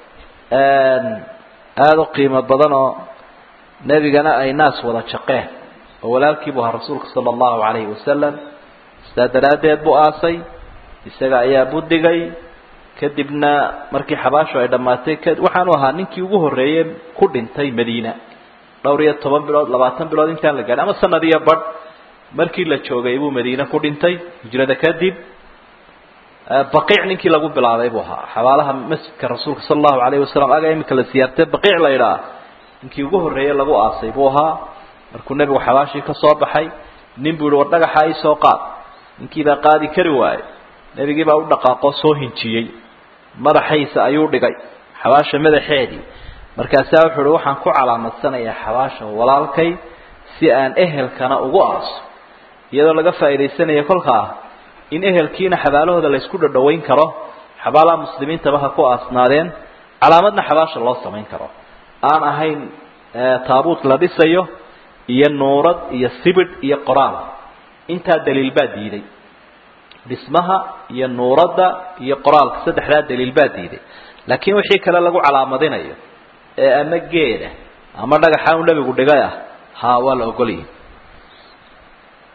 aada u qiimo badan oo nebigana ay naas wada jaqeen oo walaalkiibu ahaa rasuulka sala allahu calayhi wasalam sidaa daraaddeed buu aasay isaga ayaa budigay kadibna markii xabaashu ay dhammaatay waxaanu ahaa ninkii ugu horreeyey ku dhintay madiina dhowr iyo toban bilood labaatan bilood intaan la gaadhin ama sanad iyo badh markii la joogay buu madiine ku dhintay hijrada kadib baqiic ninkii lagu bilaabay buu ahaa xabaalaha masjidka rasuulka sala allahu alayhi wasalam aga imika la siyaartay baqiic la yidhaah ninkii ugu horreeyey lagu aasay buu ahaa markuu nebigu xabaashii ka soo baxay nin buu yihi war dhagaxa ii soo qaad ninkiibaa qaadi kari waayey nebigii baa u dhaqaaqoo soo hinjiyey madaxaysa ayuu dhigay xabaasha madaxeedii markaasaa wuxuu uhi waxaan ku calaamadsanayaa xabaasha walaalkay si aan ehelkana ugu aaso iyadoo laga faa'iidaysanaya kolkaa in ehelkiina xabaalahooda la ysku dhadhawayn karo xabaalaha muslimiintaba ha ku aasnaadeen calaamadna xabaasha loo samayn karo aan ahayn taabuut la dhisayo iyo nuurad iyo sibidh iyo qoraal intaa daliil baa diiday dhismaha iyo nuuradda iyo qoraalka saddexdaa daliil baa diiday laakiin wixii kale lagu calaamadinayo ee ama geeda ama dhagaxa u nebigu dhigay ah haa waa la ogolyahy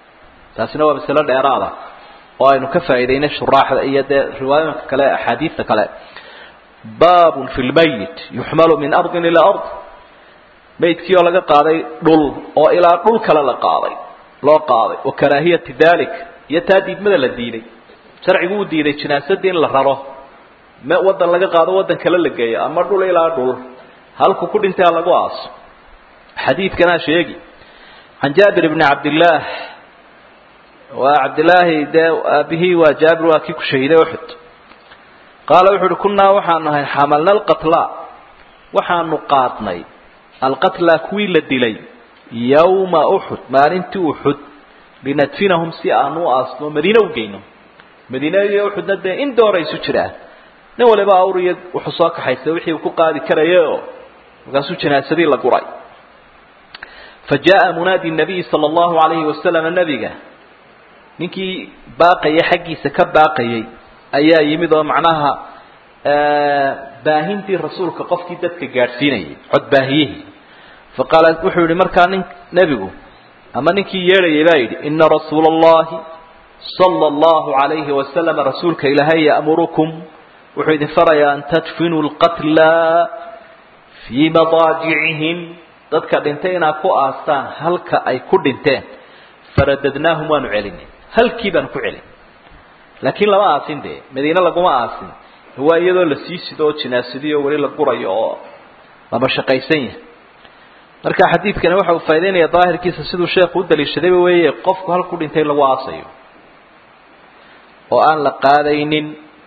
taasina waa masalo dheeraada oo aynu ka faa'iidaynay shuraaxda iyo dee riwaayooyinka kale axaadiista kale baabun fi lmayit yuxmalu min ardin ilaa ard maydkii oo laga qaaday dhul oo ilaa dhul kale la qaaday loo qaaday wa karaahiyati dalik iyo taa diidmada la diiday sharcigu uu diiday jinaasadii in la raro me waddan laga qaado waddan kale la geeyo ama dhul ilaa dhul halku ku dhintay ha lagu aaso xadiidkanaa sheegi can jaabir bni cabdillaah waa cabdillaahi dee aabihii waa jaabir waa kii ku shahiiday uxud qaala wuxu uhi kunnaa waxaanu ahay xamalna alqatla waxaanu qaadnay alqatla kuwii la dilay yawma uxud maalintii uxud linadfinahum si aanu u aasno madiine u geyno madiine iyo uxudna dee in doora isu jiraan nin waliba awr iyo wuxuu soo kaxaystay wixii uu ku qaadi karaya oo markaasuu janaasadii la guray fa jaa munaadi nabiyi sala allahu alayhi wasalam nabiga ninkii baaqaya xaggiisa ka baaqayay ayaa yimid oo macnaha baahintii rasuulka qofkii dadka gaadhsiinayay codbaahiyihii fa qaala wuxuu yihi markaa nin nebigu ama ninkii yeedhayay baa yidhi ina rasuula allahi sala allahu alayhi wasalam rasuulka ilaahay ya'murukum wuxuu idin farayaa an tadfinuu lqatla fii madaajicihim dadka dhintay inaad ku aastaan halka ay ku dhinteen faradadnaahum waanu celinay halkii baanu ku celin laakiin lama aasin dee madiine laguma aasin waa iyadoo la sii sido oo jinaasadiyo weli la gurayo oo lama shaqaysan yahay marka xadiidkani waxa uu faa'idaynaya daahirkiisa siduu sheekhu u daliishadayba weeye qofku halku dhintay lagu aasayo oo aan la qaadaynin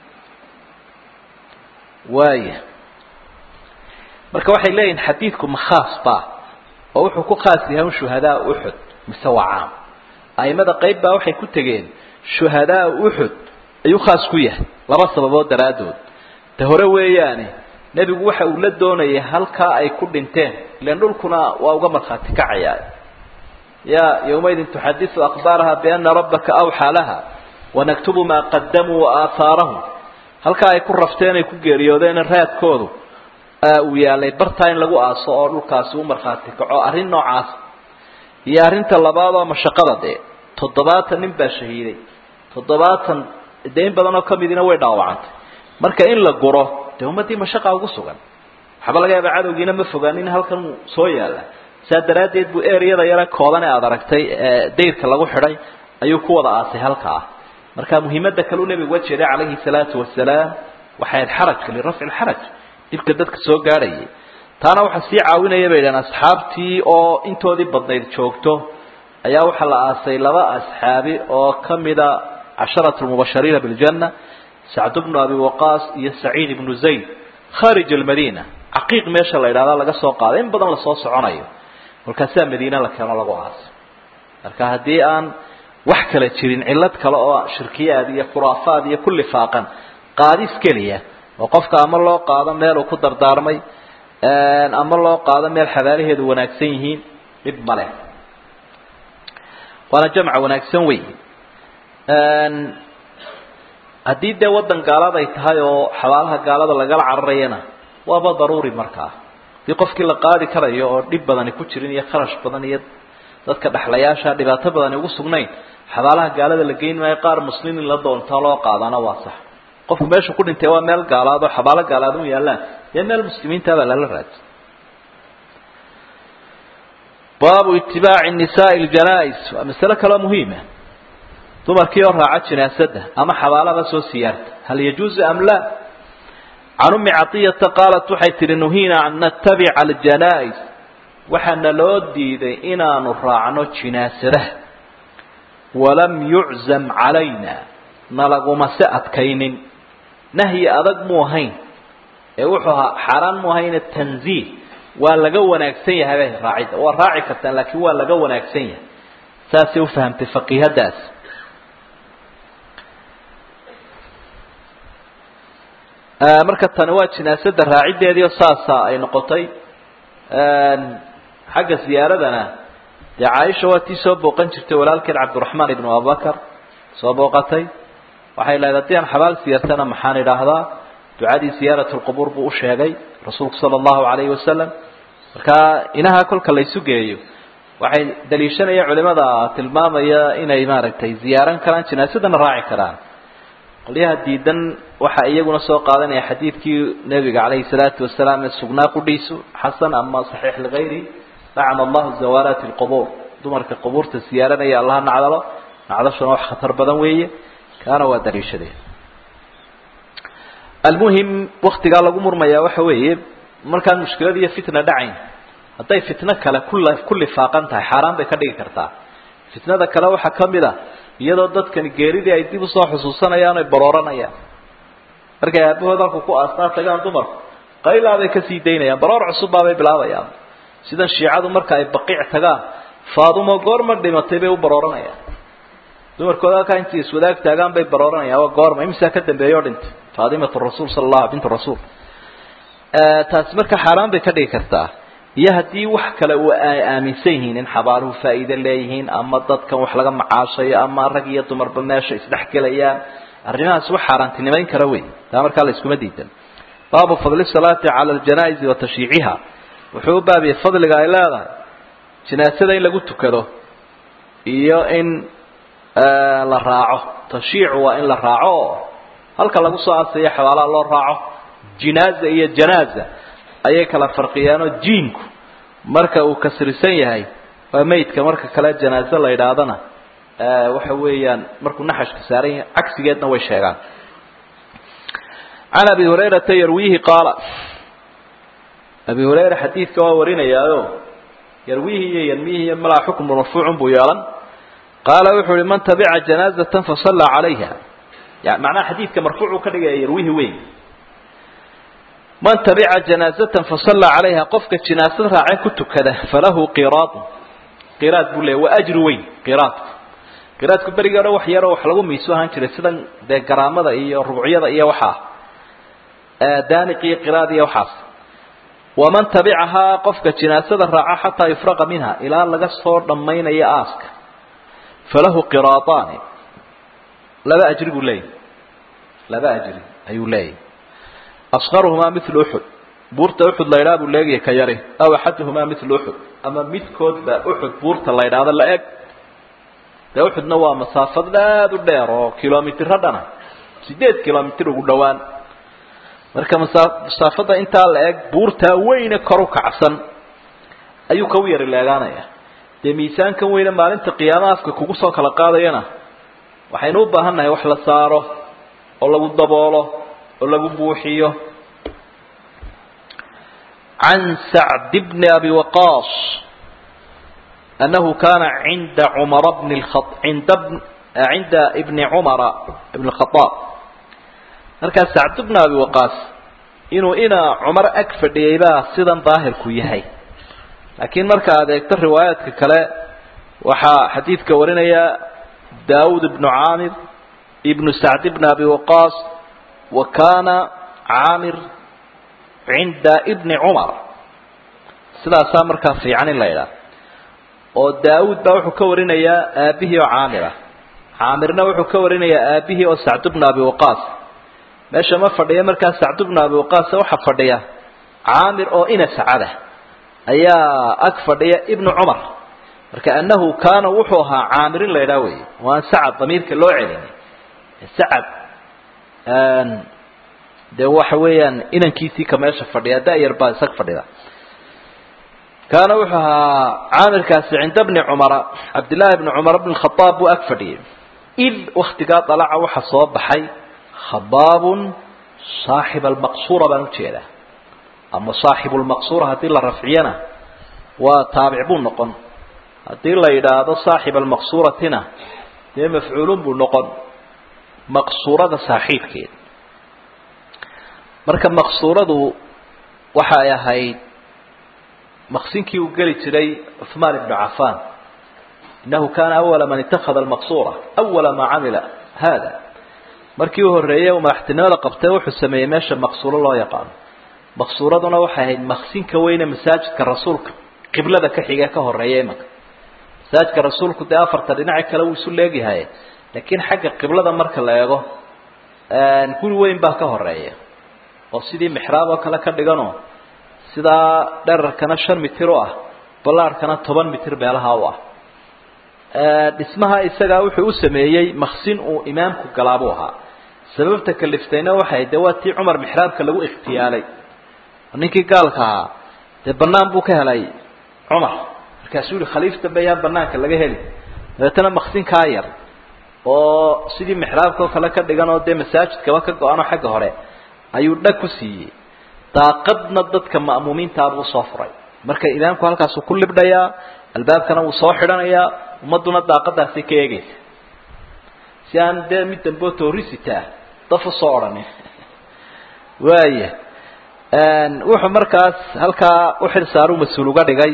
waaya marka waxay leeyihin xadiidku ma khaas ba oo wuxuu ku khaas yahay un shuhadaa uxud mise waa caam aimada qayb baa waxay ku tegeen shuhadaa uxud ayuu khaas ku yahay laba sababood daraaddood ta hore weeyaane nebigu waxa uu la doonayay halkaa ay ku dhinteen ilan dhulkuna waa uga markhaati kacayaa ya yawmaydin tuxadisu akhbaaraha biana rabbaka awxaa laha wanaktubu maa qadamuu wa aahaarahum halkaa ay ku rafteen ay ku geeriyoodeen raadkoodu uu yaalay bartaa in lagu aaso oo dhulkaasi u markhaati kaco arrin noocaas iyo arrinta labaad oo mashaqada dee toddobaatan nin baa shahiiday toddobaatan dee in badan oo ka midina way dhaawacantay marka in la guro dee ummaddii mashaqa ugu sugan waxba laga yaaba cadowgiina ma fogaanin halkan soo yaalla saa daraaddeed buu ereyada yare kooban ee aada aragtay ee dayrka lagu xidhay ayuu ku wada aasay halkaa marka muhiimadda kale u nebigu wajeeday calayhi salaatu wasalaam waxay ahayd xarajka lirafci lxaraj dhibka dadka soo gaadhayay taana waxaa sii caawinaya bay idhahan asxaabtii oo intoodii badnayd joogto ayaa waxaa la aasay laba asxaabi oo ka mida casharatu lmubashariina biljanna sacd bnu abi waqaas iyo saciid ibnu zayd kharij almadiina caqiiq meesha la yidhahda laga soo qaaday in badan lasoo soconayo markaasaa madiine la keeno lagu aasay marka haddii aan wax kala jirin cillad kale oo shirkiyaad iyo khuraafaad iyo ku lifaaqan qaadis keliya oo qofka ama loo qaado meel uu ku dardaarmay ama loo qaado meel xabaalaheedu wanaagsan yihiin dhib male waana jamca wanaagsan wey haddii dee waddan gaalada ay tahay oo xabaalaha gaalada lagala cararayana waaba daruuri markaa haddii qofkii la qaadi karayo oo dhib badani ku jirin iyo kharash badan iyo dadka dhexlayaasha dhibaato badani ugu sugnayn xabaalaha gaalada la geyn maayo qaar muslim in la doontaa loo qaadana waa sax qofku meesha ku dhintay waa meel gaalaad oo xabaalo gaalaad u yaallaan dee meel muslimiintabaa lala raadsa baabu itibaaci nisaai ljanais waa masale kaloo muhiima dumarkii oo raaca jinaasada ama xabaalaba soo siyaarta hal yajuuzu am laa can ummi caطiyata qaalat waxay tihi nuhiina an natabica aljanais waxaana loo diiday inaanu raacno jinaasadaha walam yuczam calayna nalaguma se adkaynin nahyi adag mu ahayn ee wuxuu ahaa xaaraan mu ahayne tanziih waa laga wanaagsan yahay bay raacidda waa raaci kartaan laakiin waa laga wanaagsan yahay saasay ufahamtay faqiihadaas marka tani waa jinaasada raaciddeediio saasa ay noqotay xagga ziyaaradana dee caaisha waa tii soo booqan jirtay walaalkeed cabdiraxmaan ibnu abubakar soo booqatay waxay lahayd haddii aan xabaal siyaartana maxaan idhaahdaa ducadii ziyaarat lqubuur buu u sheegay rasuulku sala allahu calayhi wasalam markaa inaha kolka laysu geeyo waxay daliishanayaan culimada tilmaamaya inay maaragtay ziyaaran karaan jinaasadana raaci karaan qolyaha diidan waxaa iyaguna soo qaadanaya xadiidkii nebiga calayhi salaatu wasalaam ee sugnaa qudhiisu xasan ama saxiix ligayri lacana allahu zawaaraati lqubuur dumarka qubuurta siyaaranaya allaha nacdalo nacdashuna wax khatar badan weeye kaana waa daliishadeen almuhim waktigaa lagu murmayaa waxa weeye markaan mushkilad iyo fitna dhacayn hadday fitno kale kula ku lifaaqan tahay xaaraan bay ka dhigi kartaa fitnada kale waxaa ka mid a iyadoo dadkani geeridii ay dib usoo xusuusanayaan oy barooranayaan markay aabahood halku ku aastaa tagaan dumarku qaylaa bay kasii daynayaan baroor cusubbaabay bilaabayaan sidan shiicadu marka ay baqiic tagaan faadumo goorma dhimatay bay u barooranayaan dumarkooda halkaa intay iswadaag taagaan bay barooranayaan waa goorma imisaa ka dambeeya oo dhintay faadimatu rasuul sala allahu bintu rasuul taasi marka xaaraan bay ka dhigi kartaa iyo haddii wax kale uu ay aaminsan yihiin in xabaaluhu faa'iide leeyihiin ama dadkan wax laga macaashayo ama rag iyo dumarba meesha isdhex gelayaan arrimahaas wax xaaraantinimayn kara wey taa markaa la iskuma diidan baabu fadli salaati cala aljanaa'izi wa tashyiiciha wuxuu u baabiyey fadliga ay leedahay jinaasada in lagu tukado iyo in la raaco tashyiicu waa in la raaco oo halka lagu soo asayo xabaalaha loo raaco jinaaza iyo janaaza ayay kala farqiyeenoo jiinku marka uu kasrisan yahay waa meydka marka kale janaaze la yidhaahdana waxa weeyaan markuu naxashka saaran yahay cagsigeedna way sheegaan can abi hurayrata yarwiihi qaala abi hurayra xadiidka waa warinayaayo yarwiihi iyo yanmiihi iyo malaa xukmu marfuucun buu yeelan qaala wuxuu uhi man tabica janaazatan fasallaa calayha yani macnaha xadiidka marfuucuu ka dhigaya yarwiihi weyn man tabica janaazatan fasallaa calayha qofka jinaasad raacee ku tukada falahu qiraadun qiraad buu leeya waa ajri weyn qiraadku qiraadku berigii odhan wax yaroo wax lagu miisu ahaan jiray sidan dee garaamada iyo rubcyada iyo waxaa daaniq iyo qiraad iyo waxaas waman tabicahaa qofka jinaasada raaca xataa yufraqa minha ilaa laga soo dhammaynayo aaska falahu qiraadaani laba ajri buu leeyahy laba ajri ayuu leeyahy asqaruhumaa milu uxud buurta uxud la ydhaha buu leegaya ka yari aw axaduhumaa milu uxud ama midkoodba uxud buurta la ydhaahdo la eg dee uxudna waa masaafad aad u dheer oo kilomitiro dhana sideed kilomitr ugu dhowaan marka masaafada intaa la eg buurtaa weyne kor u kacsan ayuu ka u yari leegaanaya dee miisaankan weyne maalinta qiyaama afka kugu soo kala qaadayana waxaynu u baahan nahay wax la saaro oo lagu daboolo oo lagu buuxiyo can sacd bni abi waqaas annahu kana cinda cumara bni inda cinda ibni cumara ibn khaaab markaa sacd bni abi waqaas inuu inaa cumar ag fadhiyay baa sidan daahirku yahay laakiin marka aad eegto riwaayaadka kale waxaa xadiidka warinaya daawud ibnu caamir ibnu sacd bni abi waqaas wa kaana caamir cinda ibni cumar sidaasaa markaa fiican in la idhaah oo daawud baa wuxuu ka warinayaa aabihii oo caamir ah caamirna wuxuu ka warinayaa aabihii oo sacd bni abi waqaas meesha ma fadhiya markaa sacd bni abi waqaas waxaa fadhiya caamir oo ina sacada ayaa ag fadhiya ibnu cumar marka annahu kaana wuxuu ahaa caamirin la idhaah wey waan sacad damiirka loo celin sacad dee waxa weeyaan inankiisii ka meesha fadhiya da-yar baa isag fadhida kaana wuxuu ahaa caamirkaasi cinda bni cumara cabdillaahi bni cumar bn khaaab buu ag fadhiyay id waktigaa dalaca waxa soo baxay khabaabun saaxib almaqsuura baan ujeedaa ama saaxibu lmaqsuura haddii la rafciyana waa taabic buu noqon haddii la yidhaahdo saaxib almaqsuuratina dee mafcuulun buu noqon maqsuurada saaxiibkeed marka maqsuuradu waxay ahayd maqsinkii uu geli jiray cuثmaan ibnu cafan inahu kana awala man itakada almaqsuura awala maa camila hada markii u horreeyey uu madaxtinimada qabtay wuxuu sameeyey meesha maqsuuro loo yaqaano maqsuuraduna waxay ahayd maqsinka weyne masaajidka rasuulka qiblada ka xige ka horeeya imanka masaajidka rasuulku dee afarta dhinaci kale wuu isu leegyahay laakiin xagga qiblada marka la eego guri weyn baa ka horeeya oo sidii mixraab oo kale ka dhiganoo sidaa dherarkana shan mitir u ah ballaarhkana toban mitir meelaha u ah dhismaha isagaa wuxuu u sameeyey maksin uu imaamku galaabuu ahaa sababta kaliftayna waxay de waa tii cumar mixraabka lagu ikhtiyaalay ninkii gaalka ahaa dee banaan buu ka helay cumar markaasuu yihi khaliif dambe ayaan banaanka laga heli dabeetana maksinkaa yar oo sidii mixraabka oo kale ka dhigan oo dee masaajidkaba ka go-ano xagga hore ayuu dhag ku siiyey daaqadna dadka ma'muumiintaabuu usoo furay marka imaamku halkaasuu ku libdhayaa albaabkana wuu soo xidhanayaa ummadduna daaqadaasi ka eegaysa si aan dee mid dambe oo toorisitaa daf usoo odhanin waaya wuxuu markaas halkaa uxil saaru mas-uul uga dhigay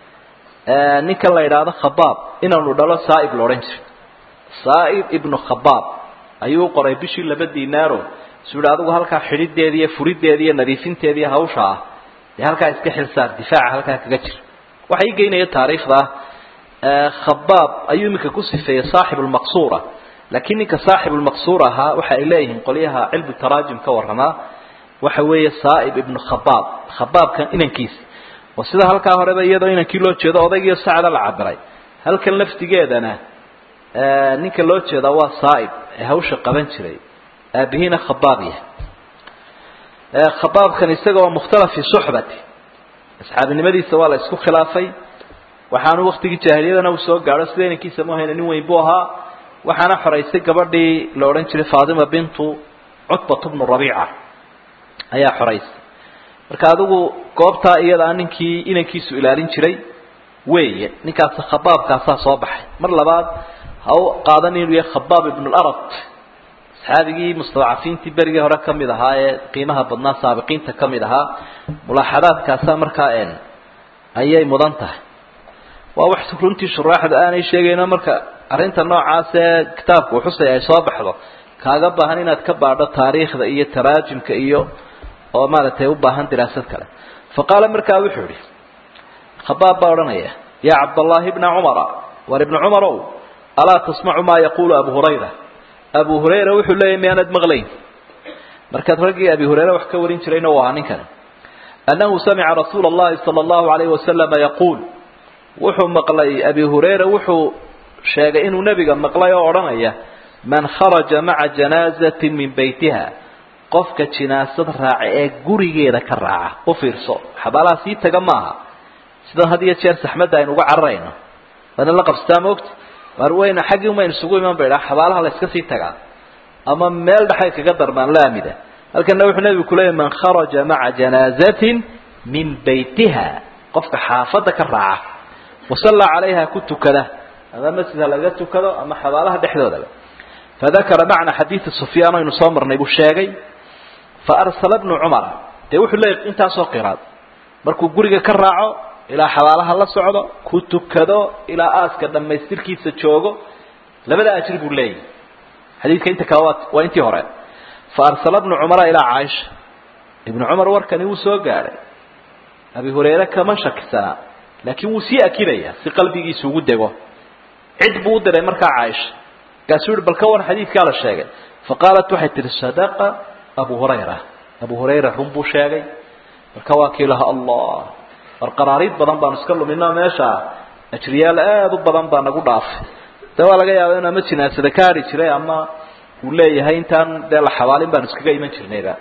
ninkan la yidhaahdo khabaab inaanu dhalo saaib la odhan jiray saaib ibnu khabaab ayuu qoray bishii laba dinaaro su yihi adigu halkaa xidhideeda iyo furideeda iyo nadiifinteeda iyo hawsha ah dee halkaa iska xilsaar difaaca halkaa kaga jira waxa ii geynaya taariikhda khabaab ayuu iminka ku sifeeyey saaxib lmaqsuura laakiin ninka saaxib lmaqsuur ahaa waxa ay leeyihiin qolyaha cilmu taraajim ka waramaa waxa weeye saaib ibnu khabaab khabaabkan inankiisa oo sida halkaa horeba iyadoo inankii loo jeedo odaygiiyo sacda la cabiray halkan laftigeedana ninka loo jeedaa waa saaib ee hawsha qaban jiray aabihiina khabaab yahay khabaabkan isaga waa mukhtalaf fi suxbati asxaabinimadiisa waa la isku khilaafay waxaanu waktigii jaahiliyadana uu soo gaadho sida inankiisa muhayna nin weyn buu ahaa waxaana xoraysay gabadhii la odhan jiray faatima bintu cutbat bnu rabiica ayaa xoraysay marka adigu goobtaa iyadaa ninkii inankiisu ilaalin jiray weeye ninkaas khabaabkaasaa soo baxay mar labaad ha u qaadan inuu yahay khabaab ibnu larad asxaabigii mustadcafiintii berigii hore ka mid ahaa ee qiimaha badnaa saabiqiinta ka mid ahaa mulaaxadaadkaasa markaa ayay mudan tahay waa wax runtii shuraaxdu aanay sheegayno marka arrinta noocaas ee kitaabka uu xusay ay soo baxdo kaaga baahan inaad ka baadho taariikhda iyo taraajimka iyo oo maaragtay u baahan diraasad kale fa qaala markaa wuxuu yihi khabaab baa odhanaya yaa cabdallaahi bna cumara war ibna cumarow alaa tasmacu maa yaquulu abu hurayra abu hurayra wuxuu leeyahy miyaanad maqlayn markaad raggii abi hurayre wax ka warin jirayna u ahaa ninkan annahu samica rasuula allahi sala allahu alayhi wasalama yaquul wuxuu maqlay abi hurayra wuxuu sheegay inuu nebiga maqlay oo odhanaya man kharaja maca janaazatin min beytiha qofka jinaasad raaca ee gurigeeda ka raaca u fiirso xabaalaha sii taga maaha sidan had iyo jeer saxmadda aynu uga cararayno waana la qabsataa maogta war weyna xaggii umaynu isugu iman ba idhaa xabaalaha la iska sii tagaa ama meel dhexay kaga darmaan laamida halkana wuxuu nebigu kuleeyahy man kharaja maca janaazatin min beytiha qofka xaafadda ka raaca wasallaa calayha ku tukada ama masjidha laga tukado ama xabaalaha dhexdoodaba fadakara macna xadiidi sufyaan aynu soo marnay buu sheegay faarsala bnu cumara dee wuxuu leeyahy intaasoo qiraad markuu guriga ka raaco ilaa xabaalaha la socdo ku tukado ilaa aaska dhammaystirkiisa joogo labada ajri buu leeyahy xadiidka inta kale waa waa intii hore faarsala bnu cumara ilaa caaisha ibnu cumar warkani wuu soo gaadhay abi hurayre kama shakisanaa laakiin wuu sii akidaya si qalbigiisu ugu dego cid buu u diray markaa caaisha markaasuu yihi bal ka waran xadiidkaa la sheegay faqaalat waxay tihi sadaqa abu hurayra abu hurayra run buu sheegay marka waa kii laha allah war qaraariid badan baanu iska lumino meesha ajriyaal aada u badan baa nagu dhaafay de waa laga yaaba inu ama jinaasada ka hari jiray ama uu leeyahay intaan dee la xabaalin baanu iskaga iman jirnayba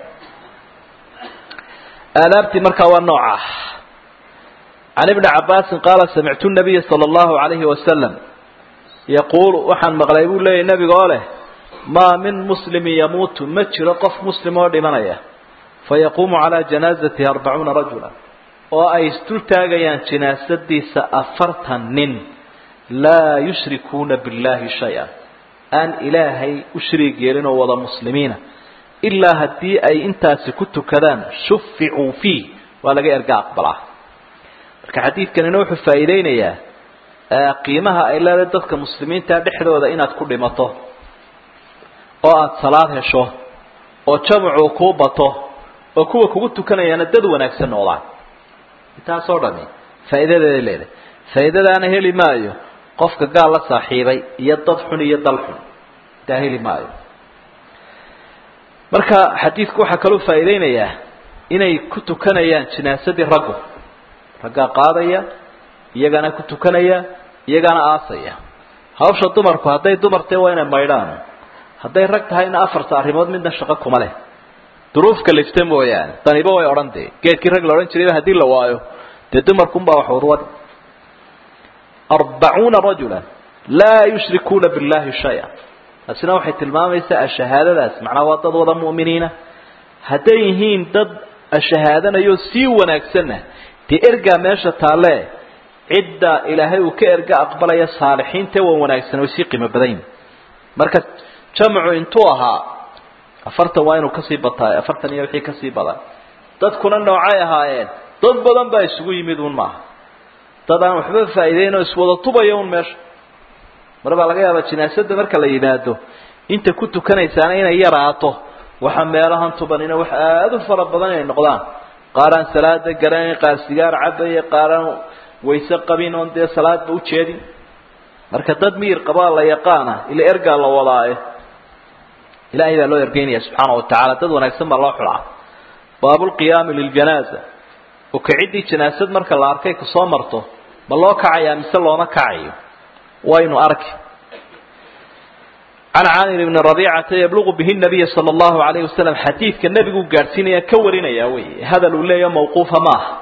aadaabtii markaa waa nooca can ibni cabaasin qaala samictu nabiya sala allahu alayhi wasalam yaquulu waxaan maqlay buu leeyahy nebiga oo leh maa min muslimin yamuutu ma jiro qof muslim oo dhimanaya fayaquumu calaa janaazatihi arbacuuna rajula oo ay isdul taagayaan jinaasadiisa afartan nin laa yushrikuuna billahi shay-a aan ilaahay u shariig yeelin oo wada muslimiina ilaa haddii ay intaasi ku tukadaan shuficuu fiih waa laga erga aqbalaa marka xadiidkanina wuxuu faa'iideynayaa qiimaha ay leedahay dadka muslimiinta dhexdooda inaad ku dhimato oo aada salaad hesho oo jamcu kuu bato oo kuwa kugu tukanayaana dad wanaagsan noqdaan intaasoo dhami faa'iidadeeday leedahay faa'iidadaana heli maayo qofka gaal la saaxiibay iyo dad xun iyo dal xun intaa heli maayo marka xadiidku waxaa kaloo faa'iideynayaa inay ku tukanayaan jinaasadii raggu raggaa qaadaya iyagana ku tukanaya iyagana aasaya hawsha dumarku hadday dumar tahay waa inay maydhaan hadday rag tahayna afarta arrimood midna shaqo kuma leh duruufka lifta mooyaane daniba way odhan dee geedkii rag la odhan jirayba haddii la waayo dee dumarkunbaa wax urwad arbacuuna rajula laa yushrikuuna billahi shaya taasina waxay tilmaamaysaa ashahaadadaas macnaa waa dad wada mu'miniina hadday yihiin dad ashahaadanayoo sii wanaagsanna dee ergaa meesha taalle cidda ilaahay uu ka erga aqbalaya saalixiinta waa wanaagsan way sii qiimo badan yihin marka jamcu intuu ahaa afartan waa inuu kasii bataa afartan iyo wixii kasii badan dadkuna noocay ahaayeen dad badan baa isugu yimid un maaha dad aan waxba faa'iideyn oo iswada tubaya un meesha mar baa laga yaabaa jinaasada marka la yimaado inta ku tukanaysaana inay yaraato waxa meelahan tubanina wax aada u fara badan inay noqdaan qaaraan salaada garanayn qaar sigaar cabaya qaaraan wayse qabin oon dee salaadba ujeedin marka dad miyir qabaa la yaqaana ila ergaa la wadaaye ilahay baa loo ergeynaya subxaana watacaala dad wanaagsan baa loo xulaa baabulqiyaami liljanaaza oo kaciddii janaasad marka la arkay kusoo marto ma loo kacayaa mise looma kacayo waynu arki can caamir bni rabiicata yabluqu bihi nabiya sala allahu alayhi wasalam xadiidka nebiguu gaadhsiinaya ka warinaya wey hadal uu leeyaho mawquufa maaha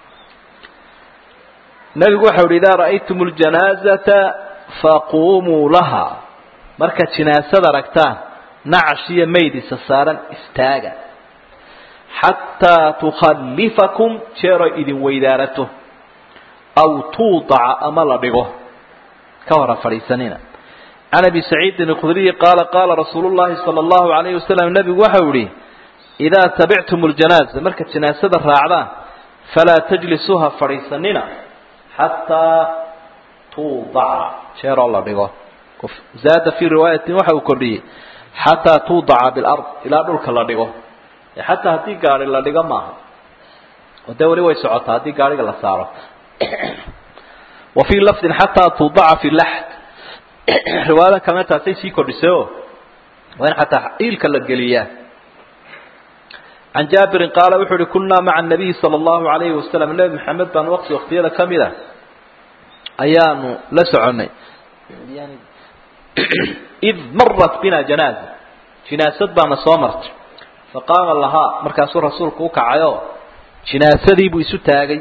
nebigu waxau yihi idaa ra'aytum ljanaazata faquumuu laha markaad jinaasad aragtaan nacash iyo maydisa saaran istaaga xataa tukhallifakum jeeroy idin weydaarato aw tuudaca ama la dhigo ka hora fadhiisanina can abi saciidin alkhudriyi qaala qaala rasuulu llahi sala allahu alayhi wasalam nebigu waxau yihi idaa tabictum ljanaaza markaad janaasada raacdaan falaa tajlisuuha fadhiisanina xataa tuudaca jeeroo la dhigo zaada fii riwaayatin waxa uu kordhiyey xataa tuudaca bilard ilaa dhulka la dhigo xataa haddii gaari la dhigo maaha oo dee weli way socotaa haddii gaariga la saaro wa fii lafdin xataa tuudaca fi laxd riwaayadan kalena taasay sii kordhisay o waa in xataa iilka la geliyaa can jaabirin qaala wuxuu uhi kunnaa maca nabiyi sala allahu alayhi wasalam nebi maxamed baan waqti waqtiyada ka mid a ayaanu la soconnay id marat bina janaaza jinaasad baana soo martay faqaama lahaa markaasuu rasuulku u kacayoo jinaasadii buu isu taagay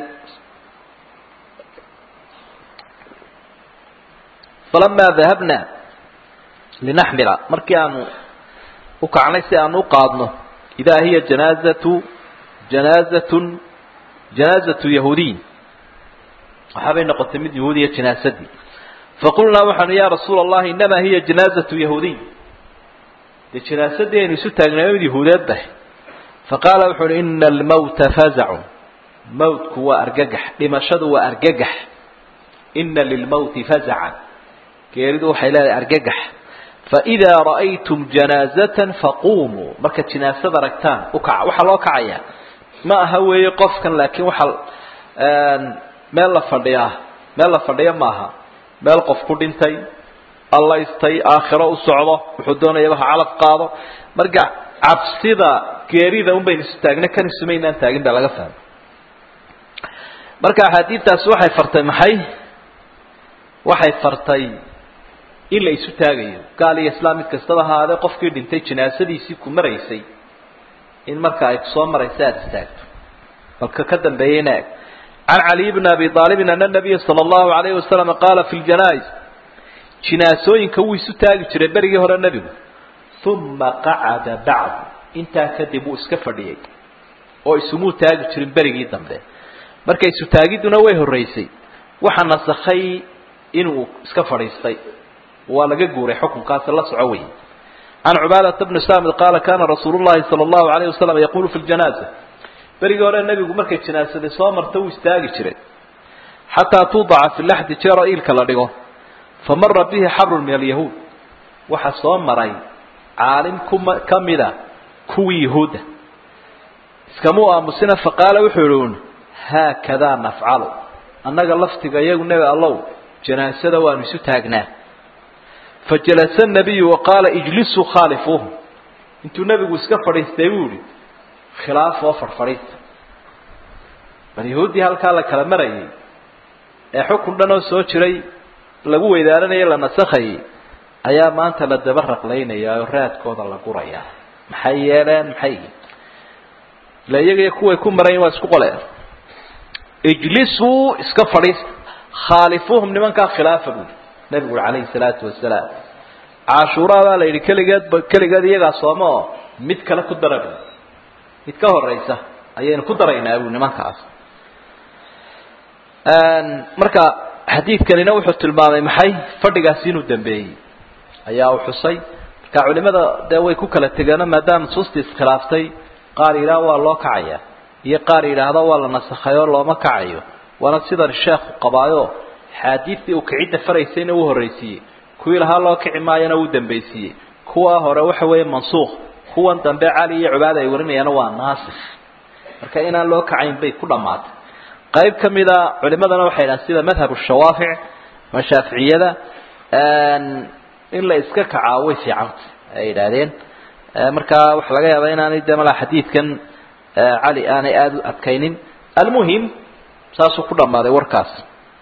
falamaa dahabna linaxmila markii aanu u kacnay si aanu u qaadno idaa hiya janaazatu janaazatun janaazatu yahuudiy waxaabay noqotay mid yahuudiya jinaasadii faqulnaa waxaanu ya rasuula allahi inamaa hiya janaazatu yahuudiy dee jinaasadii aynu isu taagnay mid yahuudeed bahay faqaala wuxu uhi ina almawta fazacun mawtku waa argagax dhimashadu waa argagax ina lilmawti fazacan geeridu waxay leedahay argagax faidaa ra'aytum janaazatan faquumuu markaad jinaasad aragtaan ukaca waxaa loo kacayaa ma aha weeye qofkan laakiin waxaa meel la fadhiyaa meel la fadhiya maaha meel qof ku dhintay allaystay aakhiro u socdo wuxuu doonaya waxa calaf qaado marka cabsida geerida un baynu isu taagna kan isumaynaan taagin baa laga fahmay marka axaadiidtaasi waxay fartay maxay waxay fartay in la isu taagayo gaal iyo islaam mid kastaba ahaadee qofkii dhintay jinaasadiisii ku maraysay in marka ay kusoo maraysa aada istaagto balka ka dambeeyeyna eg can caliy bni abi aalibin ana nabiya sala allahu alayhi wasalam qaala fi ljanais jinaasooyinka wuu isu taagi jiray berigii hore nebigu uma qacada bacdu intaa kadib wuu iska fadhiyey oo isumuu taagi jirin berigii dambe marka isu taagidduna way horraysay waxa nasakhay inuu iska fadhiistay waa laga guuray xukunkaasi la soco wey can cubaadata bni saamid qaala kana rasuulu llahi sala allahu alayh wasalam yaqulu fi ljanaaza berigii hore nebigu markay jinaasada soo marta wuu istaagi jiray xataa tuudaca fi laxdi jeeroo iilka la dhigo famara bihi xabrun min alyahuud waxa soo maray caalim kuma ka mida kuwii yahuudda iskamuu aamusina faqaala wuxuu yihi un haakadaa nafcalu annaga laftiga iyagu nebi allow janaasada waanu isu taagnaa fajalasa nabiyu waqaala ijlisuu khaalifuuhu intuu nebigu iska fadhiistay buu yihi khilaaf oo farfadhiista bal yahuuddii halkaa la kala marayay ee xukun dhan oo soo jiray lagu weydaaranaya la nasakhayay ayaa maanta la daba raqlaynaya oo raadkooda la guraya maxay yeeleen maxay ila iyaga kuway ku marayin waa isku qoleen ijlisuu iska fadhiista khaalifuuhum nimankaa khilaafa buuli nabigu uri calayhi salaatu wasalaam cashuuraadaa la yidhi keligeed keligeed iyagaa sooma oo mid kale ku dara bu mid ka horeysa ayaynu ku daraynaa bu nimankaas marka xadiidkanina wuxuu tilmaamay maxay fadhigaasi inuu dambeeyey ayaa uu xusay marka culimada dee way ku kala tegeeno maadaama nusuusta iskhilaaftay qaar yidhaah waa loo kacaya iyo qaar yidhaahda waa la nasakhay oo looma kacayo waana sidan sheekhu qabaayo xaadiidtii uu kicidda faraysayna uu horraysiiyey kuwii lahaa loo kici maayana uu dambaysiiyey kuwa hore waxa weeye mansuukh kuwan dambe cali iyo cubaada ay warinayaana waa naasikh marka inaan loo kacayn bay ku dhammaatay qayb ka mida culimadana waxay dhahan sida madhab shawaafic ama shaaficiyada in la iska kacaa way fiicanta ay yidhaahdeen markaa waxa laga yaabaa inaanay de malaa xadiidkan cali aanay aada u adkaynin almuhim saasuu ku dhammaaday warkaas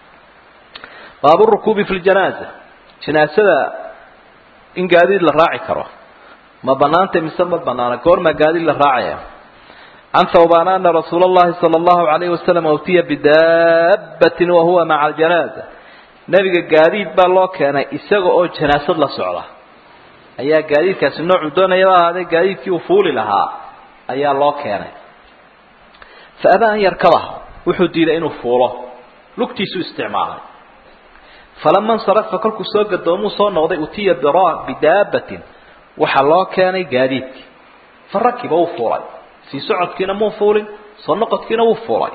baabu rukuubi fi ljanaaza janaasada in gaadiid la raaci karo ma banaanta mise ma banaana goormaa gaadiid la raacaya can thawbaan ana rasuula اllahi salى اllahu alayhi wasalam utiya bidaabatin wahuwa maca aljanaaza nebiga gaadiid baa loo keenay isaga oo janaasad la socda ayaa gaadiidkaasi noocuu doonayaba ahaadee gaadiidkii uu fuuli lahaa ayaa loo keenay fa abaa an yarkabaha wuxuu diiday inuu fuulo lugtiisuu isticmaalay falama insarafa kolkuu soo gadoomuu soo noqday utiya bidaabatin waxaa loo keenay gaadiidkii fa rakiba wuu fuulay sii socodkiina muu fuulin soo noqodkiina wuu fuulay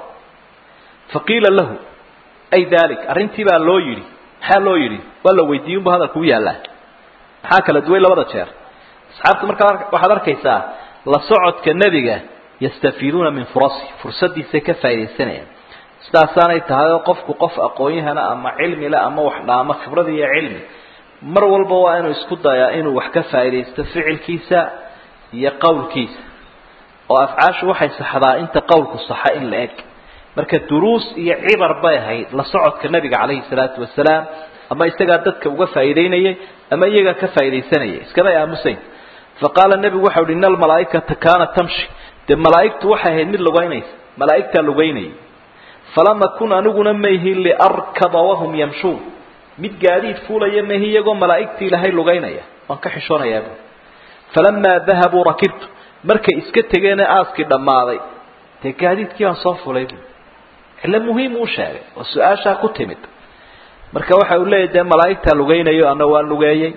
fa qiila lahu ay dalik arrintii baa loo yidhi maxaa loo yidhi waa la weydiiyey unbu hadalku u yaallaa maxaa kala duway labada jeer asxaabta markaa waxaad arkaysaa la socodka nebiga yastafiiduuna min furasi fursadiisay ka faaidaysanayaan sidaasaanay tahay oo qofku qof aqoon-yahana ama cilmile ama wax dhaamo khibrad iyo cilmi mar walba waa inuu isku dayaa inuu wax ka faaidaysto ficilkiisa iyo qowlkiisa oo afcaashu waxay saxdaa inta qowlku saxa in la eg marka duruus iyo cibar bay ahayd la socodka nebiga calayhi salaatu wasalaam ama isagaa dadka uga faa'iideynayay ama iyagaa ka faa'iidaysanayay iskamay aamusayn fa qaala nebigu waxau uhi ina almalaa'ikata kaanat tamshi dee malaa'igtu waxay ahayd mid lugaynaysa malaa'igtaa lugaynayay falam akun aniguna mayhin liarkaba wahum yamshuun mid gaadiid fuulaya mahi iyagoo malaa'igtii ilaahay lugaynaya waan ka xishoonayaaba falamaa dahabuu rakibtu markay iska tegeene aaskii dhammaaday dee gaadiidkii baan soo fulay bu cilo muhiim uu sheegay oo su-aashaa ku timid marka waxa uu leeyahy dee malaa'igtaa lugaynayo ana waan lugeeyey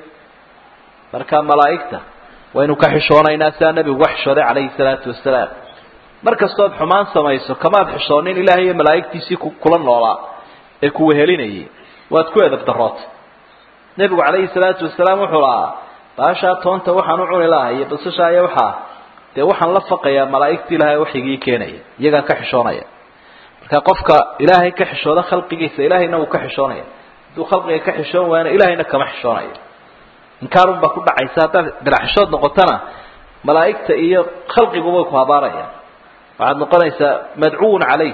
marka malaa'igta waynu ka xishoonaynaa sidaa nebigu uga xishooday calayhi salaatu wasalaam mar kastood xumaan samayso kamaad xishoonin ilaahay iyo malaa'igtiisii kula noolaa ee ku wehelinayay waad ku edab darootay nebigu calayhi salaatu wasalaam wuxuu lahaa baashaa toonta waxaan u cuni lahay iyo basashaa iyo waxaa dee waxaan la faqayaa malaa'igta ilaahay waxigii keenaya iyagaan ka xishoonaya marka qofka ilaahay ka xishooda khalqigiisa ilaahayna wuu ka xishoonaya hadduu khalqiga ka xishoon waayana ilaahayna kama xishoonayo inkaarun baa ku dhacaysa haddaad bilaxishood noqotona malaa'igta iyo khalqiguba way ku habaarayaan waxaad noqonaysaa madcuun calayh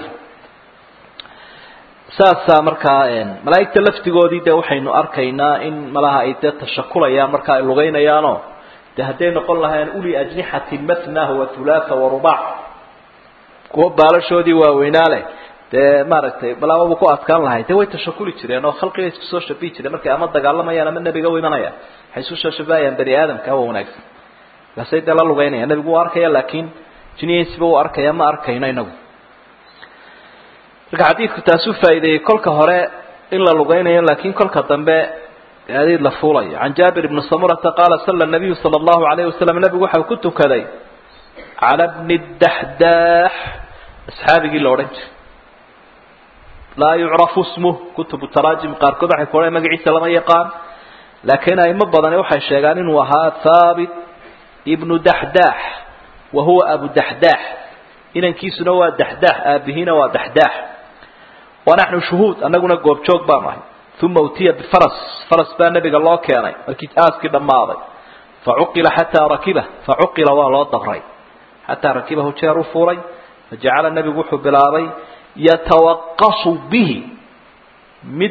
saasaa markaa malaa'igta laftigoodii dee waxaynu arkaynaa in malaha ay dee tashakulayaan marka ay lugaynayaanoo de hadday noqon lahayn uli ajnixatin matnah wa hulaatha wa rubac kuwa baalashoodii waaweynaa leh dee maaragtay balaababa ku adkaan lahay dee way tashakuli jireen oo khalqiga isku soo shabihi jireen markay ama dagaalamayaan ama nebiga u imanayaan waxay isu soo shabahayaan bani aadamka hawa wanaagsan markaasay dee la lugaynayaan nebigu wuu arkaya laakiin jinihiisiba uu arkaya ma arkayno inagu marka xadiidku taasuu faa'iideeyey kolka hore in la lugaynayo laakiin kolka dambe gaadiid la fuulayo can jaabir ibni samurata qaala sala nabiyu sala allahu alayhi wasalam nebigu waxau ku tukaday cala bni daxdaax asxaabigii la odhan jiray laa yucrafu smuh kutubu taraajim qaarkood waxay ku odhan magaciisa lama yaqaan laakiin aimo badani waxay sheegaan inuu ahaa thaabit ibnu daxdaax wa huwa abu daxdaax inankiisuna waa daxdaax aabihiina waa daxdaax wa naxnu shuhuud annaguna goobjoog baanu ahay uma utiya bifaras faras baa nebiga loo keenay markii aaskii dhammaaday facuqila xataa rakiba facuqila waa loo dabray xataa rakibahu jeer u fuulay fajacala nebigu wuxuu bilaabay yatawaqasu bihi mid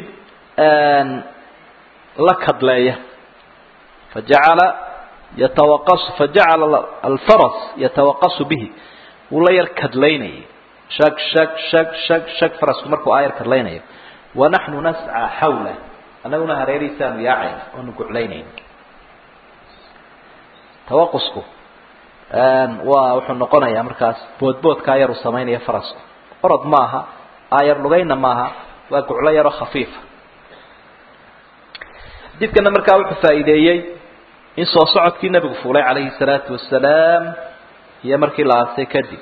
la kadleeya fajacala yatawaqasu fajacala alfaras yatawaqasu bihi wuu la yar kadlaynayay shag shag shag shag shag farasku markuu aayar kadlaynayo wanaxnu nascaa xawla annaguna hareerihiisaanu yaacayna oonu guclaynayn tawaqusku waa wuxuu noqonayaa markaas boodboodkaa yaruu samaynaya farasku orod maaha aayar lugayna maaha waa guclo yaroo khafiifa xadiidkana markaa wuxuu faa'iideeyey in soo socodkii nebigu fuulay calayhi salaatu wasalaam iyo markii la aasay kadib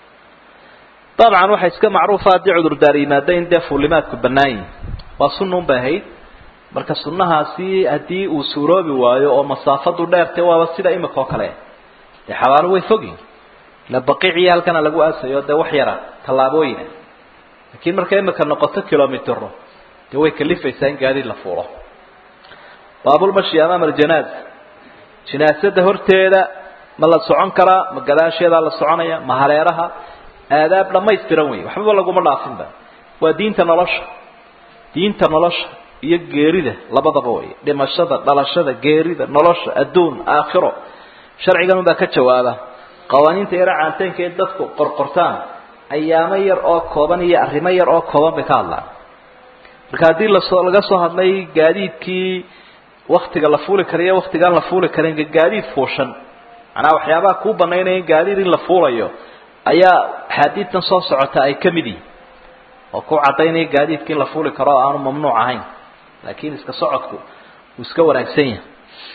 dabcan waxaa iska macruufa haddii cudurdaar yimaada in dee fuulimaadku bannaan yihin waa sunnuun bay ahayd marka sunnahaasi haddii uu suuroobi waayo oo masaafadu dheertay waaba sida imika oo kale dee xabaalo way fogyihin ila baqiiciyo halkana lagu aasayo dee wax yara tallaabooyina laakiin markay imika noqoto kilomitro dee way kalifaysaa in gaadiid la fuulo baabulmashi amaama aljanaaza jinaasada horteeda ma la socon karaa ma gadaasheedaa la soconaya ma hareeraha aadaab dhamaystiran wey waxbaba laguma dhaafinba waa diinta nolosha diinta nolosha iyo geerida labadaba wey dhimashada dhalashada geerida nolosha adduun aakhiro sharcigan unbaa ka jawaaba qawaaniinta yaro caanteynka ee dadku qorqortaan ayaamo yar oo kooban iyo arrimo yar oo kooban bay ka hadlaan marka haddii lasoo laga soo hadlay gaadiidkii waktiga la fuuli karayo waktigaan la fuuli karin gaadiid fuushan macnaha waxyaabaha kuu banaynaya in gaadiid in la fuulayo ayaa axaadiidtan soo socota ay ka mid yihin oo ku caddaynaya gaadiidka in la fuuli karo oo aanu mamnuuc ahayn laakiin iska socodku uu iska wanaagsan yahay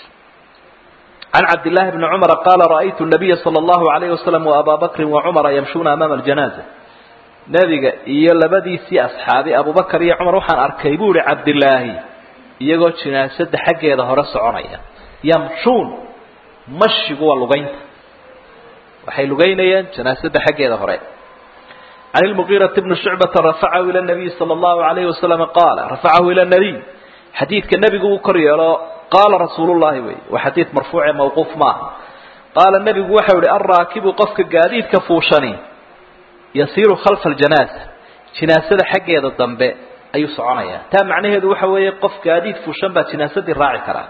can cabdillaahi bni cumara qaala ra'aytu nabiya sala allahu alayhi wasalam wa abaa bakrin wa cumara yamshuuna amaama aljanaaza nebiga iyo labadiisii asxaabi abubakar iyo cumar waxaan arkay buu ihi cabdillaahi iyagoo jinaasada xaggeeda hore soconaya yamshuun mashigu waa lugaynta waxay lugaynayeen janaasada xaggeeda hore can ilmugiirati bni shucbata rafacahu ila nabiyi sala allahu alayhi wasalam qaala rafacahu ila nabiy xadiidka nebigu uu kor yeelo qaala rasuulullahi wey waa xadiid marfuuce mawquuf maaha qaala nebigu waxau ihi alraakibu qofka gaadiidka fuushani yasiiru khalfa aljanaasa jinaasada xaggeeda dambe ayuu soconayaa taa macnaheedu waxa weeye qof gaadiid fuushan baa jinaasadii raaci karaa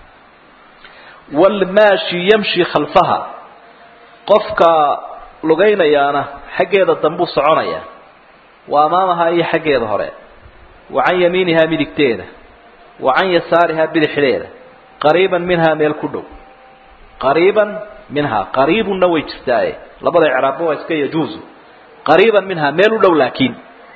waalmaashi yamshi khalfaha qofka lugaynayaana xaggeeda dambuu soconayaa wa amaamaha iyo xaggeeda hore wa can yamiinihaa midigteeda wa can yasaarihaa bidixdeeda qariiban minhaa meel ku dhow qariiban minhaa qariibunna way jirtaaye labada icraabba waa iska yajuuzu qariiban minhaa meel u dhow laakiin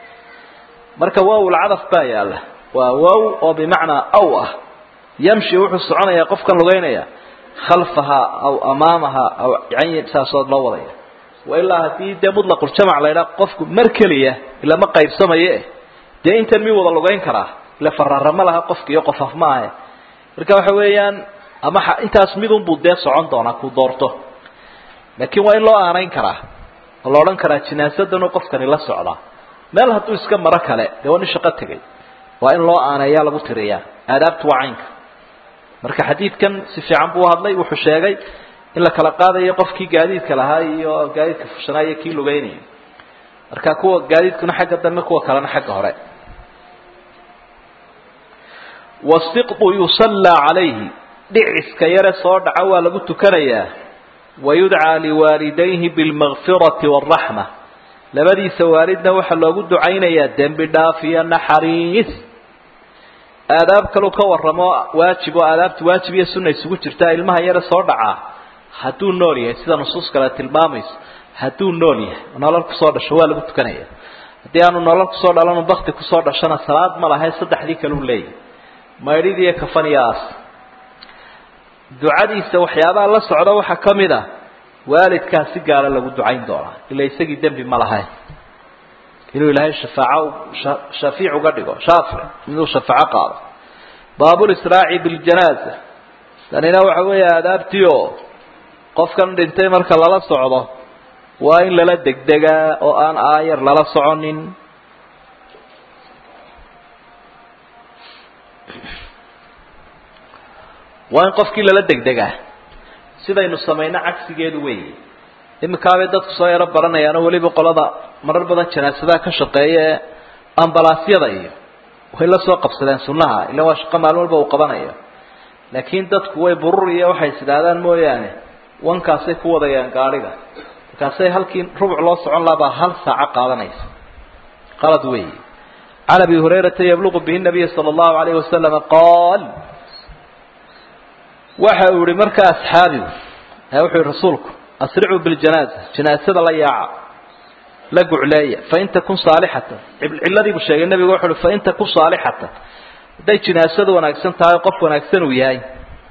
marka waawlcadaf baa yaalla waa waaw oo bimacnaa aw ah yamshi wuxuu soconayaa qofkan lugaynaya khalfahaa aw amaamahaa aw yani saasood loo wadaya wailaa haddii dee mudlaquljamac la ydhaha qofku mar keliya ilama qaybsamaye dee intan mi wada lugayn karaa ila faraarama laha qofka iyo qof af maahe marka waxa weeyaan ama intaas midunbuu dee socon doonaa ku doorto laakiin waa in loo aanayn karaa oo la odhan karaa jinaasadanu qofkani la socdaa meel hadduu iska maro kale dee waa nin shaqo tegay waa in loo aaneeyaa lagu tiriyaa aadaabtu waa caynka marka xadiidkan si fiican buu hadlay wuxuu sheegay in la kala qaadayo qofkii gaadiidka lahaa iyo gaadiidka fushanaa iyo kii lugeynaya marka kuwa gaadiidkuna xagga dambe kuwa kalena xagga hore wasiqu yusallaa calayhi dhiciska yare soo dhaca waa lagu tukanayaa wayudcaa liwaalidayhi bilmakfirati waalraxma labadiisa waalidna waxaa loogu ducaynayaa dembi dhaaf iyo naxariis aadaab kaluu ka warramo waajib oo aadaabta waajib iyo sunna isugu jirtaa ilmaha yare soo dhacaa hadduu nool yahay sida nusuus kale tilmaamayso hadduu nool yahay nolol kusoo dhasho waa lagu tukanaya haddii aanu nolol kusoo dhalanu bakti kusoo dhashona salaad ma lahayn saddexdii kaleu leeyahy maydhid iyo kafan iyo aas ducadiisa waxyaabaha la socda waxaa ka mid a waalidkaa si gaara lagu ducayn doonaa ila isagii dembi ma lahayn inuu ilaahay shafaaco shafiic uga dhigo shaafic inuu shafaaco qaado baabulisraaci biljanaaza tanina waxa weeye aadaabtii oo qofkan dhintay marka lala socdo waa in lala degdegaa oo aan aayar lala soconin waa in qofkii lala degdegaa sidaynu samayno cagsigeedu weeye iminkaabay dadku soo yaro baranayaano weliba qolada marar badan janaasadaha ka shaqeeya ee ambalaasyada iyo way la soo qabsadeen sunnaha ila waa shaqo maalin walba uu qabanayo laakiin dadku way burur iyo waxay is idhaahdaan mooyaane wankaasay ku wadayaan gaadhiga markaasay halkii rubuc loo socon lahabaa hal saaco qaadanaysa qalad weeye can abi hurayrata yabluqu bihi nabiy sala allahu alayhi wasalama qaal waxa uu yihi markaa asxaabigu wuxuu yihi rasuulku asricuu biljanaaza janaasada la yaaca la gucleeya fain takun saalixatan cilladii buu sheegay nabigu wuxu uhi fain takun saalixatan hadday jinaasadu wanaagsan tahay qof wanaagsan uu yahay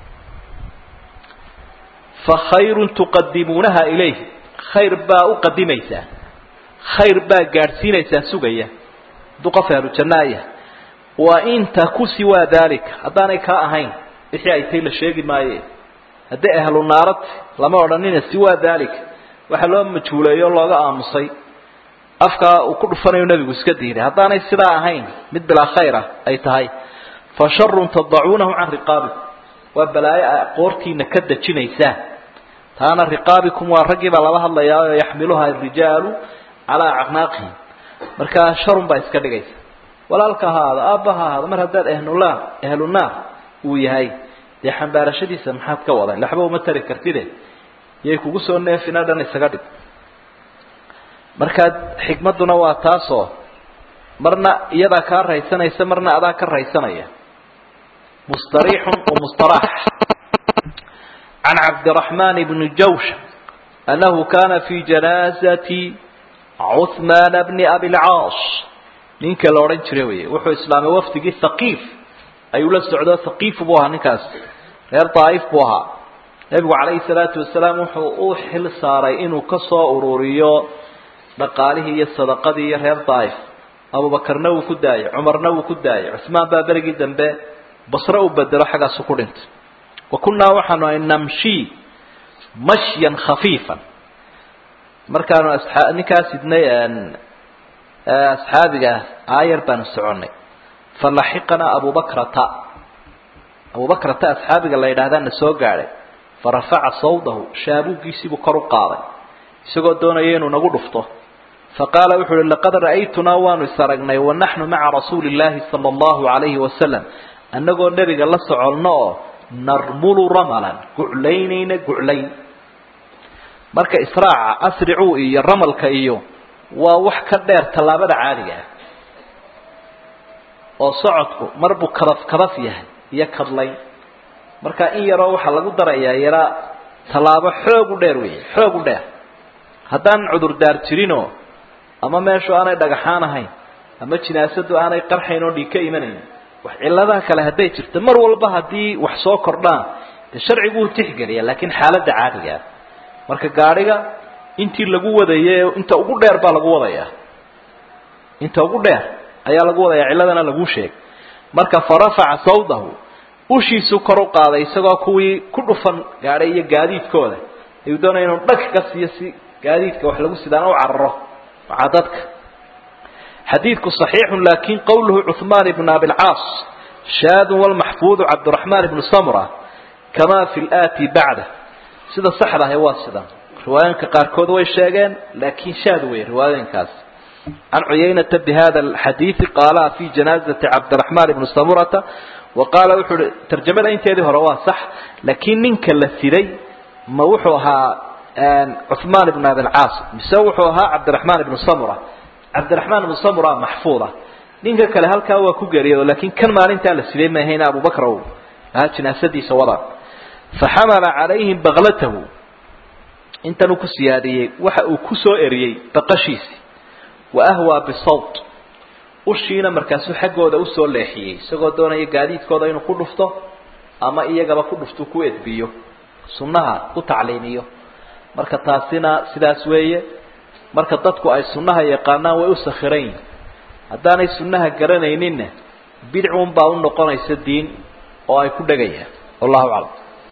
fa khayrun tuqadimuunaha ilayh khayr baa u qadimaysaan khayr baa gaadhsiinaysaan sugaya hadduu qof ahlu jannaaya wa in taku siwaa daalika haddaanay kaa ahayn wixii ay tay la sheegi maaye hadday ahlu naarati lama odhanina siwaa daalika waxaa loo majhuuleeyo o looga aamusay afkaa uu ku dhufanayo nebigu iska diiday haddaanay sidaa ahayn mid bilaa khayr ah ay tahay fa sharun tadacuunahu can riqaabikum waa balaayo a qoortiina ka dejinaysaan taana riqaabikum waa raggii baa laba hadlayaa oo yaxmiluha arijaalu calaa acnaaqihim markaa sharun baa iska dhigaysa walaalka ha ahaado aabba ha ahaado mar haddaad ahlunaar ahlunaar uu yahay dee xambaarashadiisa maxaad ka wadan laxba uma tari kartide yay kugu soo neefina dhan isaga dhig markaa xikmadduna waa taasoo marna iyadaa kaa raysanaysa marna adaa ka raysanaya mustariixun wa mustaraax can cabdiraxmaan bni jawsha annahu kana fi janaazati cuhmaana bni abilcaas ninka la odhan jiray wey wuxuu islaamay wafdigii thaqiif ayuu la socdo thaqiif buu ahaa ninkaas reer daa'if buu ahaa nebigu calayhi salaatu wasalaam wuxuu u xil saaray inuu ka soo ururiyo dhaqaalihii iyo sadaqadii iyo reer daa'if abubakarna wuu ku daayay cumarna wuu ku daayay cusmaan baa berigii dambe basre u bedelo xaggaasu ku dhintay wa kunnaa waxaanu ahay namshi mashyan khafiifan markaanu asxaa ninkaas idnay asxaabiga aayar baanu soconnay falaxiqanaa abubakrata abubakrata asxaabiga la yidhaahdaa na soo gaadhay farafaca sawdahu shaabuuggiisiibuu kor u qaaday isagoo doonaya inuu nagu dhufto faqaala wuxu uhi laqad ra'aytunaa waanu is aragnay wanaxnu maca rasuuli illaahi sala allahu calayhi wasalam annagoo nebiga la soconno oo narmulu ramalan guclaynayna guclayn marka israaca asricuu iyo ramalka iyo waa wax ka dheer tallaabada caadiga ah oo socodku mar buu kadaf kadaf yahay iyo kadlayn marka in yaroo waxaa lagu darayaa yaraa tallaabo xoog u dheer weeye xoog u dheer haddaan cudurdaar jirinoo ama meeshu aanay dhagaxaan ahayn ama jinaasadu aanay qarxayn oo dhiig ka imanayn wax cilladaha kale hadday jirto mar walba haddii wax soo kordhaan dee sharcigu uu tixgeliya laakiin xaaladda caadiga ah marka gaadhiga intii lagu wadaye inta ugu dheer baa lagu wadayaa inta ugu dheer ayaa lagu wadayaa cilladana laguu sheegay marka fa rafaca sawdahu ushiisuu kor u qaaday isagoo kuwii ku dhufan gaadhay iyo gaadiidkooda ayuu doonaya inuu dhag ka siiyo si gaadiidka wax lagu sidaan u cararo macaa dadka xadiidku صaxiixu lakin qowluhu cuثmaan ibn abilcaas shaadu wlmaxfuudu cabdiraxmaan ibnu samra kama fi lati bacda sida saxda ahe waa sidan riwaayooyinka qaarkood way sheegeen laakin shaad wey riwaayooyinkaas can cuyaynata bihada xadiidi qaalaha fi janaazati cabdiraxmaan ibni samurata wa qaala wuxuu uhi tarjamada inteedii hore waa sax laakiin ninka la siday ma wuxuu ahaa cuثmaan ibn abilcaas mise wuxuu ahaa cabdiraxmaan ibnu samura cabdiraxmaan ibnu samura maxfuuda ninka kale halkaa waa ku geeriyado laakiin kan maalintaa la siday maahayna abubakr o ahaa jinaasadiisa wada faxamala calayhim baklatahu intan uu ku siyaadiyey waxa uu ku soo eriyey baqashiisi wa ahwaa bisawt ushiina markaasuu xaggooda usoo leexiyey isagoo doonaya gaadiidkooda inuu ku dhufto ama iyagaba ku dhufto ku edbiyo sunnaha ku tacliimiyo marka taasina sidaas weeye marka dadku ay sunnaha yaqaanaan way u sakhiran yihin haddaanay sunnaha garanayninna bidcun baa u noqonaysa diin oo ay ku dhegayaan wallahu aclam